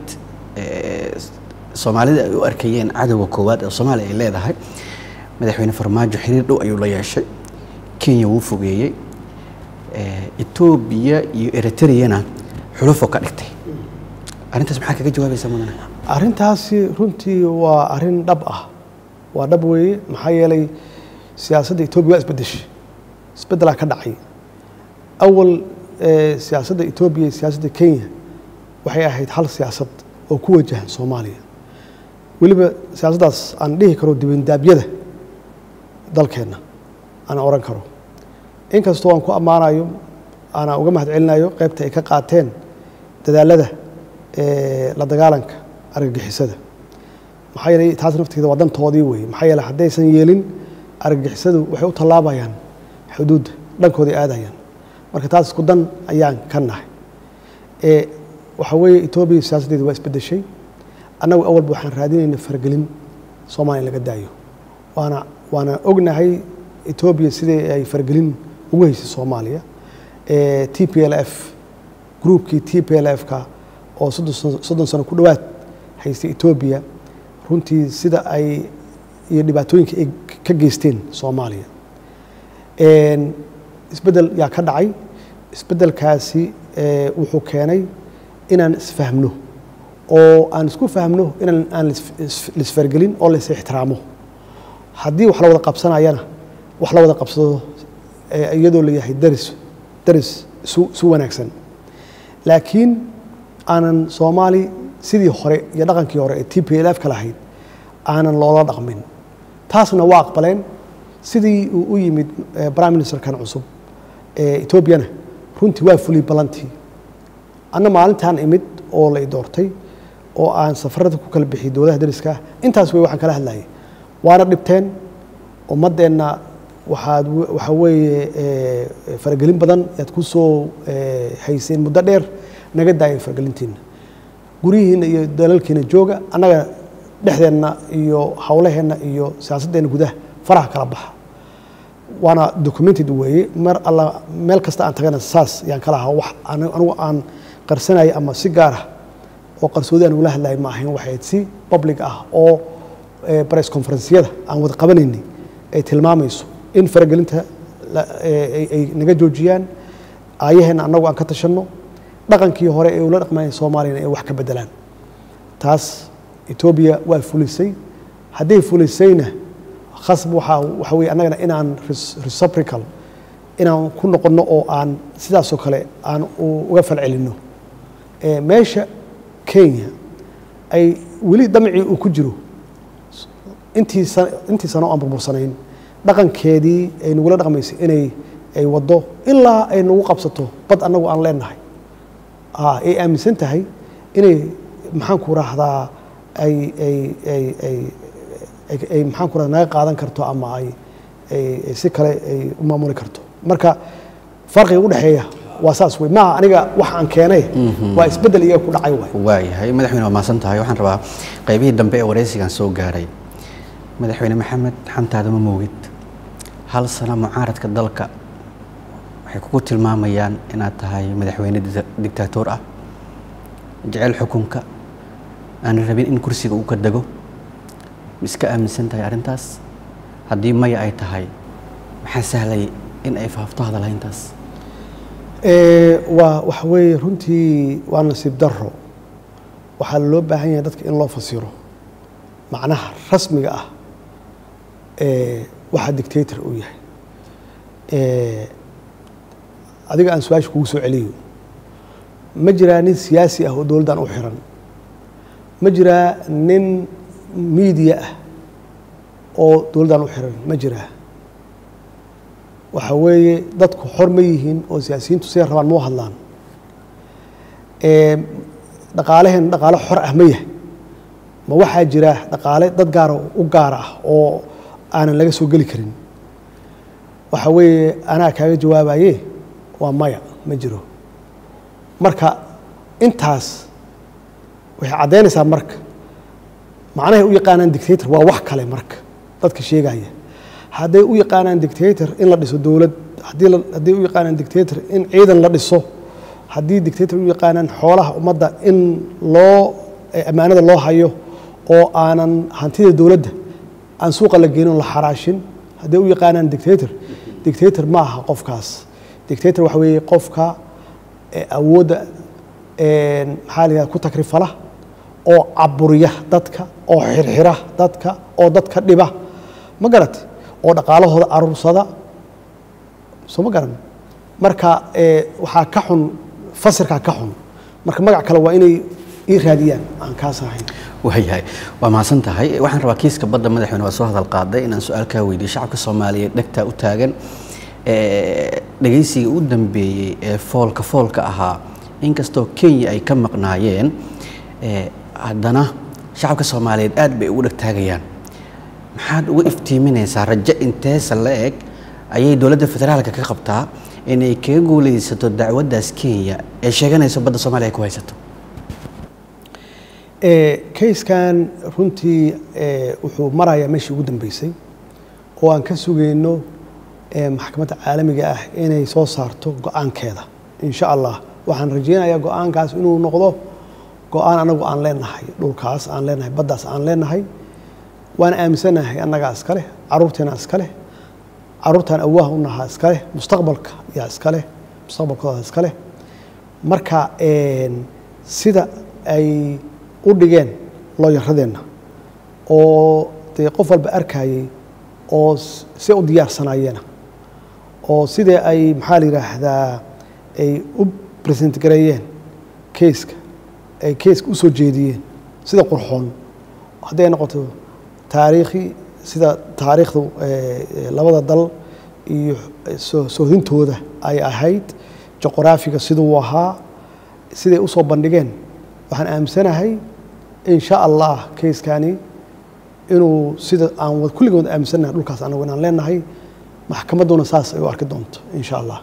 soomaalida ay u arkayeen cadowga koowaad ee soomaaliya ay leedahay madaxweyne farmaajo xiriir dhow ayuu la yeeshay kenya wuu fogeeyey etoobiya iyo eritreyana xulufoo ka dhigtay arrintaas maxaa kaga jawaabaysaa mudane arrintaasi runtii waa arrin dhab ah waa dhab weeye maxaa yeelay siyaasadda etoobiya waa isbedeshay isbeddelaa ka dhacay awal siyaasadda etoobiya iyo siyaasadda kenya waxay ahayd hal siyaasad oo ku wajahan soomaaliya weliba siyaasaddaas aan dhihi karo dibindaabyada dalkeenna aan oran karo inkastoo aan ku ammaanayo aanaa uga mahad celinayo qaybta ay ka qaateen dadaalada la dagaalanka argagixisada maxaa yeelay taas nafteeda waa dantoodii weeye maxaa yeeley haddaysan yeelin argagixisadu waxay u tallaabayaan xuduudda dhankooday aadayaan marka taas isku dan ayaan ka nahay waxaa weeye etoobiya siyaasaddeeda waa isbedeshay annagu awalba waxaan raadinayna faragelin soomaaliya laga daayo waana waana ognahay etoobiya sidii ay faragelin ugu haysay soomaaliya t p l f groupkii t p l f-ka oo soddon sano ku dhowaad haystay etoobiya runtii sida ay iyo dhibaatooyinka ay ka geysteen soomaaliya isbeddel yaa ka dhacay isbeddelkaasi wuxuu keenay inaan isfahmno oo aan isku fahmno inaan aan lisfargelin oo lais ixtiraamo haddii wax la wada qabsanayana wax la wada qabsado iyadoo la yahay daris daris su su wanaagsan laakiin aanan soomaali sidii hore iyo dhaqankii hore ee t p l f ka lahayd aanan loola dhaqmin taasna waa aqbaleen sidii uu u yimid prime ministerkan cusub etoobiyana runtii waa fuliyey ballantii anna maalintaan imid oo la i doortay oo aan safarada ku kala bixiyey dowladaha dariska ah intaas wey waxaan kala hadlayay waana dhibteen ummaddeenna waxaad waxaa weeye faragelin badan yaad ku soo hayseen muddo dheer naga daayay faragelintiina guryihiina iyo dalalkiina jooga annaga dhexdeenna iyo howlaheenna iyo siyaasaddeena gudaha faraha kala baxa waana documented weeye mar alla meel kasta aan tagana saas yaan kala ahaa wax anigu aan qarsanaya ama si gaar ah oo qarsoodi aan ugula hadlaya ma ahayn waxayd si public ah oo press conferencyada aan wada qabanaynay ay tilmaamayso in faragelinta ay naga joojiyaan aayaheenna annagu aan ka tashanno dhaqankii hore ee ula dhaqmaya soomaaliyana ay wax ka bedelaan taas etoobiya waa fulisay hadday fulisayna khasb waxaa waxa weye annagana inaan reciprocal inaan ku noqonno oo aan sidaasoo kale aan uga falcelinno meesha kenya ay weli damcii uu ku jiro intii intii sano aan burbursanayn dhaqankeedii ay nagula dhaqmaysay inay ay waddo ilaa ay nagu qabsato bad annagu aan leenahay ay aaminsan tahay inay maxaan ku raahdaa ay ay ay ay ay maxaan ku rahda naga qaadan karto ama ay ay si kale ay u maamuli karto marka farqiga u dhexeeya waa saas wey maaha aniga wax aan keenay waa isbeddel iyaga ku dhacay waay waayahay madaxweyne waa mahadsan tahay waxaan rabaa qaybihii dambe ee waraysigan soo gaaray madaxweyne maxamed xantaada ma moogid hal sano mucaaradka dalka waxay kugu tilmaamayaan inaad tahay madaxweyne dictaatoor ah jecel xukunka aan rabin in kursiga uu ka dego ma iska aaminsan tahay arrintaas haddii maya ay tahay maxaa sahlay in ay faafto hadalhayntaas waa waxa weeye runtii waa nasiib daro waxaa loo baahan yahay dadka in loo fasiro macnaha rasmiga ah waxaa dictator uu yahay adiga aan su-aasha kugu soo celiyo ma jiraa nin siyaasi ah oo dowladdan u xiran ma jiraa nin miidiya ah oo dowladdan u xiran ma jiraa waxa weeye dadku xor ma yihiin oo siyaasiyiintu siday rabaan mau hadlaan dhaqaaleheen dhaqaale xor ah ma yahay ma waxaa jira dhaqaale dad gaara u gaara ah oo aanan laga soo geli karin waxa weeye anaa kaaga jawaabaye waa maya ma jiro marka intaas waxay caddaynaysaa marka macnahay u yaqaanaan dictator waa wax kale marka dadka sheegaya hadday u yaqaanaan dictator in la dhiso dowlad haddii hadday u yaqaanaan dictator in ciidan la dhiso haddii dictator u yaqaanaan xoolaha ummadda in loo ammaanada loo hayo oo aanan hantida dowladda aan suuqa la geenin la xaraashin hadday u yaqaanaan dictator dictator ma aha qofkaas dictator waxa weeye qofka awoodda maxaa la yihahda ku takrifala oo caburiya dadka oo xirxira dadka oo dadka dhiba ma garate oo dhaqaalahooda aruursada soo ma garan marka waxaa ka xun fasirkaa ka xun marka magac kale waa inay ii raadiyaan aan kaas ahayn waayahay waa mahadsan tahay waxaan rabaa kiiska badda madaxweyne waa soo hadal qaaday inaan su-aal kaa weydiyo shacabka soomaaliyeed dhegtaa u taagan dhegaysigii u dambeeyey ee foolka foolka ahaa inkastoo kenya ay ka maqnaayeen haddana shacabka soomaaliyeed aad bay ugu dhegtaagayaan maxaad uga iftiiminaysaa rajo inteesa la eg ayay dowladda federaalka ka qabtaa inay kaga guuleysato dacwaddaas kenya ee sheeganayso badda soomaaliya ku haysato kayskan runtii wuxuu marayaa meeshii ugu dambeysay oo aan ka sugayno maxkamadda caalamiga ah inay soo saarto go-aankeeda insha allah waxaan rajeynayaa go-aankaas inuu noqdo go-aan anagu aan leenahay dhulkaas aan leenahay baddaas aan leenahay waan aaminsanahay annagaa iska leh caruurteena iska leh caruurtaan awaah u nahaa iska leh mustaqbalka yaa iska leh mustaqbalkooda iska leh marka sida ay u dhigeen looyaradeenna oo dee qof walba arkayey oo si u diyaarsanayeena oo sidee ay maxaa la yidhaahdaa ay u present gareeyeen keiska ay keiska u soo jeediyeen sida qurxoon hadday noqoto taariikhi sida taariikhdu labada dal iyo soohintooda ay ahayd juqraafiga siduu ahaa siday usoo bandhigeen waxaan aaminsanahay in sha allah keiskani inuu sida aan kulligood aaminsannahay dhulkaas anagu inaan leenahay maxkamadduna saas ay u arki doonto in sha allah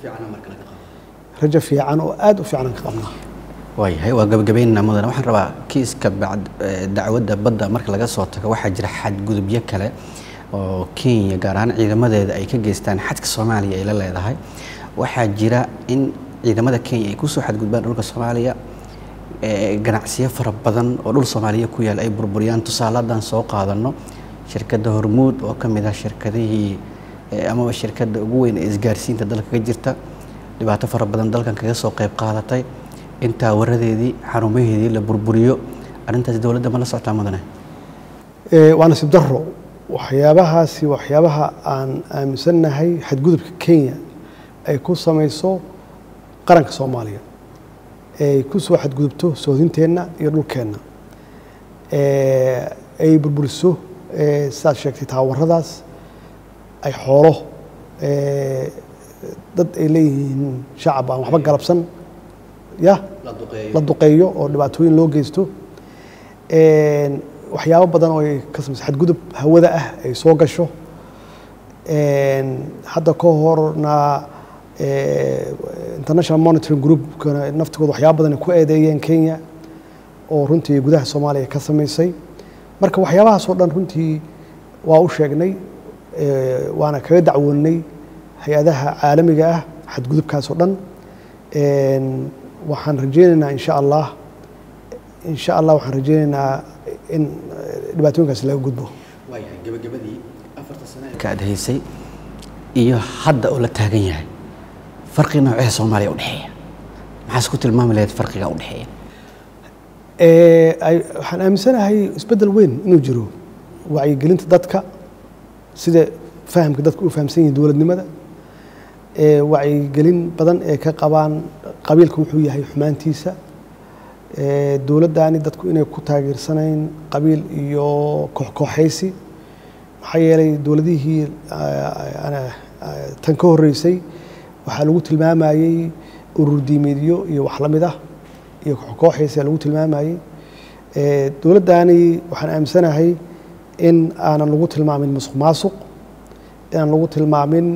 rajo fiican oo aad u fiican aan ka qabnaa waayahay waa gabagabaynana mudane waxaan rabaa kiiska dacwadda badda marka laga soo tago waxaa jira xadgudubyo kale oo kenya gaar ahaan ciidamadeeda ay ka geystaan xadka soomaaliya ay la leedahay waxaa jira in ciidamada kenya ay kusoo xadgudbaan dhulka soomaaliya ganacsiyo fara badan oo dhul soomaaliya ku yaal ay burburiyaan tusaale haddaan soo qaadano shirkadda hormuud oo ka mid ah shirkadihii amaba shirkadda ugu weyn ee isgaarsiinta dalka ka jirta dhibaato fara badan dalkan kaga soo qayb qaadatay intaa waradeedii xarumaheedii la burburiyo arrintaas dowladda ma la socotaa mudane waa nasiib daro waxyaabahaasi waxyaabaha aan aaminsannahay xadgudubka kenya ay ku samayso qaranka soomaaliya ay ku soo xadgudubto soodinteenna iyo dhulkeenna ay burburiso sidaad sheegtay taawaradaas ay xoolo dad ay leeyihiin shacab aan waxba galabsan ya la duqeeyo oo dhibaatooyin loo geysto waxyaabo badan oo ay ka samayso xadgudub hawada ah ay soo gasho hadda ka horna international monitoring groupkana naftigooda waxyaaba badan ay ku eedeeyeen kenya oo runtii gudaha soomaaliya ka samaysay marka waxyaabahaasoo dhan runtii waa u sheegnay waana kaga dacwoonnay hay-adaha caalamiga ah xadgudubkaasoo dhan waxaan rajeynaynaa insha allah insha allah waxaan rajeynaynaa in dhibaatooyinkaas laga gudbo waayahay gabagabadii afarta sano ka aad haysay iyo hadda oo la taagan yahay farqi noocee soomaaliya u dhexeeya maxaas ku tilmaami lahayd farqiga u dhexeeya waxaan aaminsanahay isbeddel weyn inuu jiro wacyigelinta dadka sida fahamka dadka u fahamsan yihin dowladnimada wacyigelin badan ee ka qabaan qabiilka wuxuu yahay xumaantiisa dowladdani dadku inay ku taageersanayn qabiil iyo kooxkooxaysi maxaa yeelay dowladihii tan ka horreysay waxaa lagu tilmaamayey urur diimeedyo iyo wax la mid ah iyo kooxaysa lagu tilmaamayey dowladdani waxaan aaminsanahay in aanan lagu tilmaamin musuq maasuq inaan lagu tilmaamin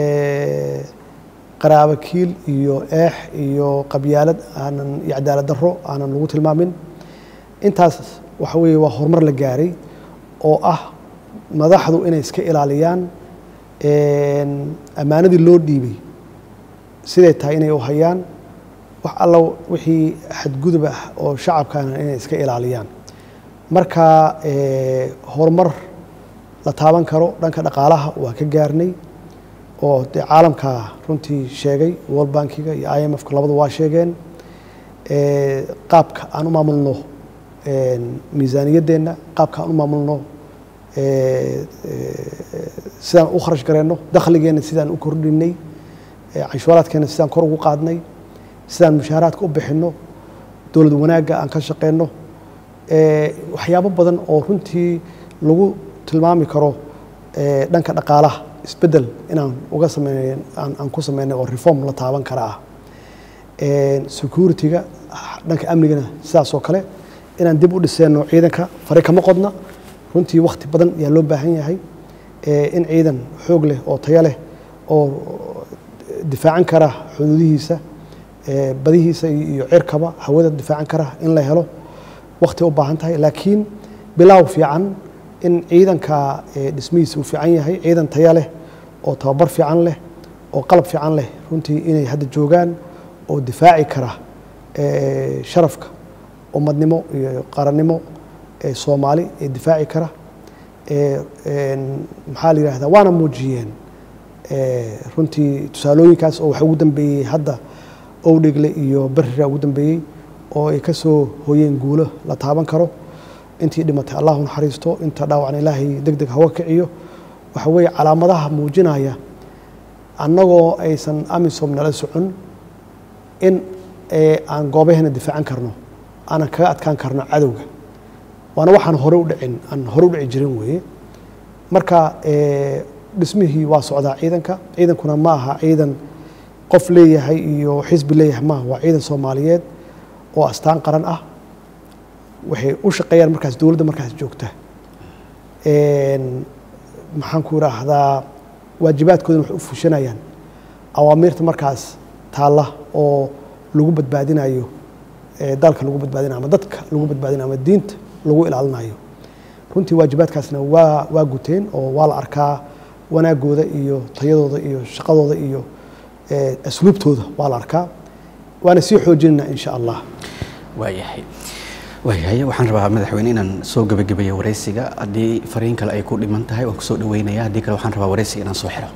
qaraabakiil iyo eex iyo qabyaalad aanan iyo cadaalad darro aanan lagu tilmaamin intaas waxa weeye waa horumar la gaaray oo ah madaxdu inay iska ilaaliyaan ammaanadii loo dhiibay siday tahay inay u hayaan wax alla wixii xadgudub ah oo shacabkana inay iska ilaaliyaan marka horumar la taaban karo dhanka dhaqaalaha waa ka gaarnay oo dee caalamka runtii sheegay world bankiga iyo i m f ka labadu waa sheegeen qaabka aan u maamulno miisaaniyaddeenna qaabka aan u maamulno sidaan u kharash gareenno dakhligeenna sidaan u kordhinay canshuuraadkeenna sidaan kor ugu qaadnay sidaan mushaaraadka u bixinno dowlad wanaagga aan ka shaqeyno waxyaabo badan oo runtii lagu tilmaami karo dhanka dhaqaalaha isbeddel inaan uga sameyn aan ku sameynay oo reform la taaban kara ah security-ga dhanka amnigana sidaas oo kale inaan dib u dhiseenno ciidanka fari kama qodna runtii wakti badan ayaa loo baahan yahay in ciidan xoog leh oo tayo leh oo difaacan kara xuduudihiisa badihiisa iyo cirkaba hawada difaacan kara in la helo wakti u baahan tahay laakiin bilaaw fiican in ciidanka dhismihiisa uu fiican yahay ciidan tayo leh oo tababar fiican leh oo qalab fiican leh runtii inay hadda joogaan oo difaaci kara sharafka ummadnimo iyo qarannimo soomaali ee difaaci kara maxaa la yidhahdaa waana muujiyeen runtii tusaalooyinkaas oo waxa ugu dambeeyey hadda owdhegle iyo berira ugu dambeeyey oo ay ka soo hooyeen guulo la taaban karo intii dhimatay allahu naxariisto inta dhaawacna ilaahay deg deg hawa kiciyo waxa weeye calaamadaha muujinaya annagoo aysan amisom nala socon in aan goobaheena difaacan karno aanan kaga adkaan karno cadowga waana waxaan hore u dhicin aan hore u dhici jirin weeye marka dhismihii waa socdaa ciidanka ciidankuna ma aha ciidan qof leeyahay iyo xisbi leeyahay maaha waa ciidan soomaaliyeed oo astaan qaran ah waxay u shaqeeyaan markaas dowladda markaas joogta maxaan ku idhaahdaa waajibaadkoodana waxay u fushanayaan awaamiirta markaas taalla oo lagu badbaadinayo dalka lagu badbaadinayo ama dadka lagu badbaadinayo ama diinta lagu ilaalinayo runtii waajibaadkaasna waa waa guteen oo waa la arkaa wanaagooda iyo tayadooda iyo shaqadooda iyo asluubtooda waa la arkaa waana sii xoojinayna insha allah waayahay waayahay waxaan rabaa madaxweyne inaan soo gebagabeeyo wareysiga haddii fariin kale ay ku dhiman tahay waan kusoo dhaweynaya haddii kale waxaan rabaa wareysiga inaan soo xiro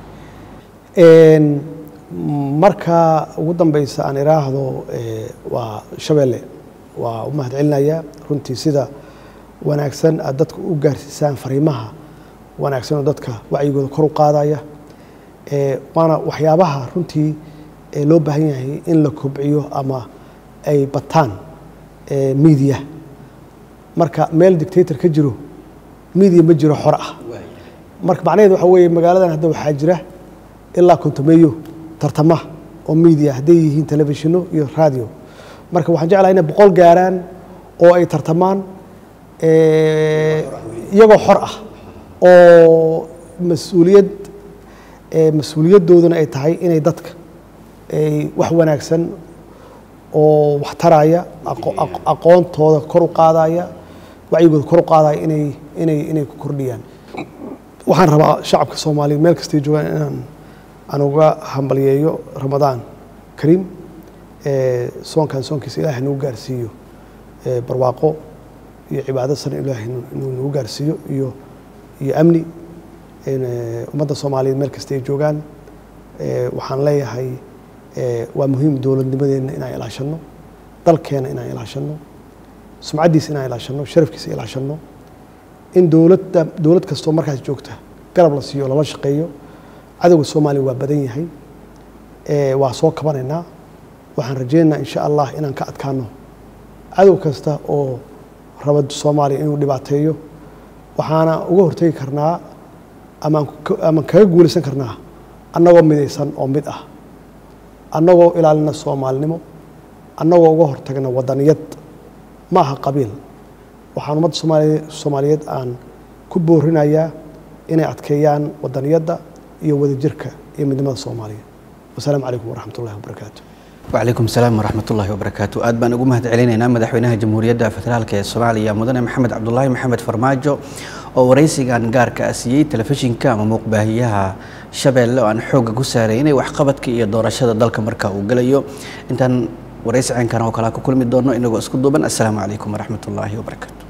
marka ugu dambeysa aan iraahdo waa shabeelle waa u mahad celinaya runtii sida wanaagsan aad dadka u gaarsiisaan fariimaha wanaagsan oo dadka wacyigooda kor u qaadaya waana waxyaabaha runtii loo baahan yahay in la kobciyo ama ay bataan media marka meel dictator ka jiro media ma jiro xor ah marka macnaheed waxa weeye magaaladan hadda waxaa jira ilaa kontomeeyo tartama oo media hadday yihiin telefishino iyo radio marka waxaan jeclahay inay boqol gaaraan oo ay tartamaan iyagoo xor ah oo mas-uuliyad mas-uuliyadooduna ay tahay inay dadka ay wax wanaagsan oo wax taraya aqoontooda kor u qaadaya wacyigooda kor u qaadaya inay inay inay ku kordhiyaan waxaan rabaa shacabka soomaaliya meel kastay joogaan inaan aan uga hambalyeeyo ramadaan kariim soonkan soonkiisa ilaahay nagu gaarsiiyo barwaaqo iyo cibaado sare ilaahay inuu nagu gaarsiiyo iyo iyo amni ummadda soomaaliyeed meel kasta ay joogaan waxaan leeyahay waa muhiim dowladnimadeenna inaan ilaashanno dalkeena inaan ilaashanno sumcaddiisa inaan ilaashanno sharafkiisa ilaashanno in dowladda dowlad kastoo markaas joogta garab la siiyo lala shaqeeyo cadowga soomaaliya waa badan yahay waa soo kabanaynaa waxaan rajeynaynaa insha allah inaan ka adkaano cadow kasta oo raba soomaaliya inuu dhibaateeyo waxaana uga hortegi karnaa amaan ku- amaan kaga guulaysan karnaa annagoo midaysan oo mid ah annagoo ilaalina soomaalinimo annagoo uga hortagna wadaniyad ma aha qabiil waxaan ummadda soomaaliye soomaaliyeed aan ku boorinayaa inay adkeeyaan wadaniyadda iyo wadajirka iyo midnimada soomaaliya wasalaamu calaykum waraxmat ullahi wabarakaatu wcalaykum salaam waraxmat ullaahi wabarakaatu aad baan ugu mahad celinaynaa madaxweynaha jamhuuriyadda federaalk ee soomaaliya mudane maxamed cabdulaahi maxamed farmaajo oo waraysigan gaarka ah siiyey telefishinka ama muuqbaahiyaha shabeelle oo aan xoogga ku saaraynay waxqabadka iyo doorashada dalka marka uu gelayo intaan waraysi ceenkan oo kalea ku kulmi doono inagoo isku duuban assalaamu calaykum waraxmat ullaahi wabarakaatu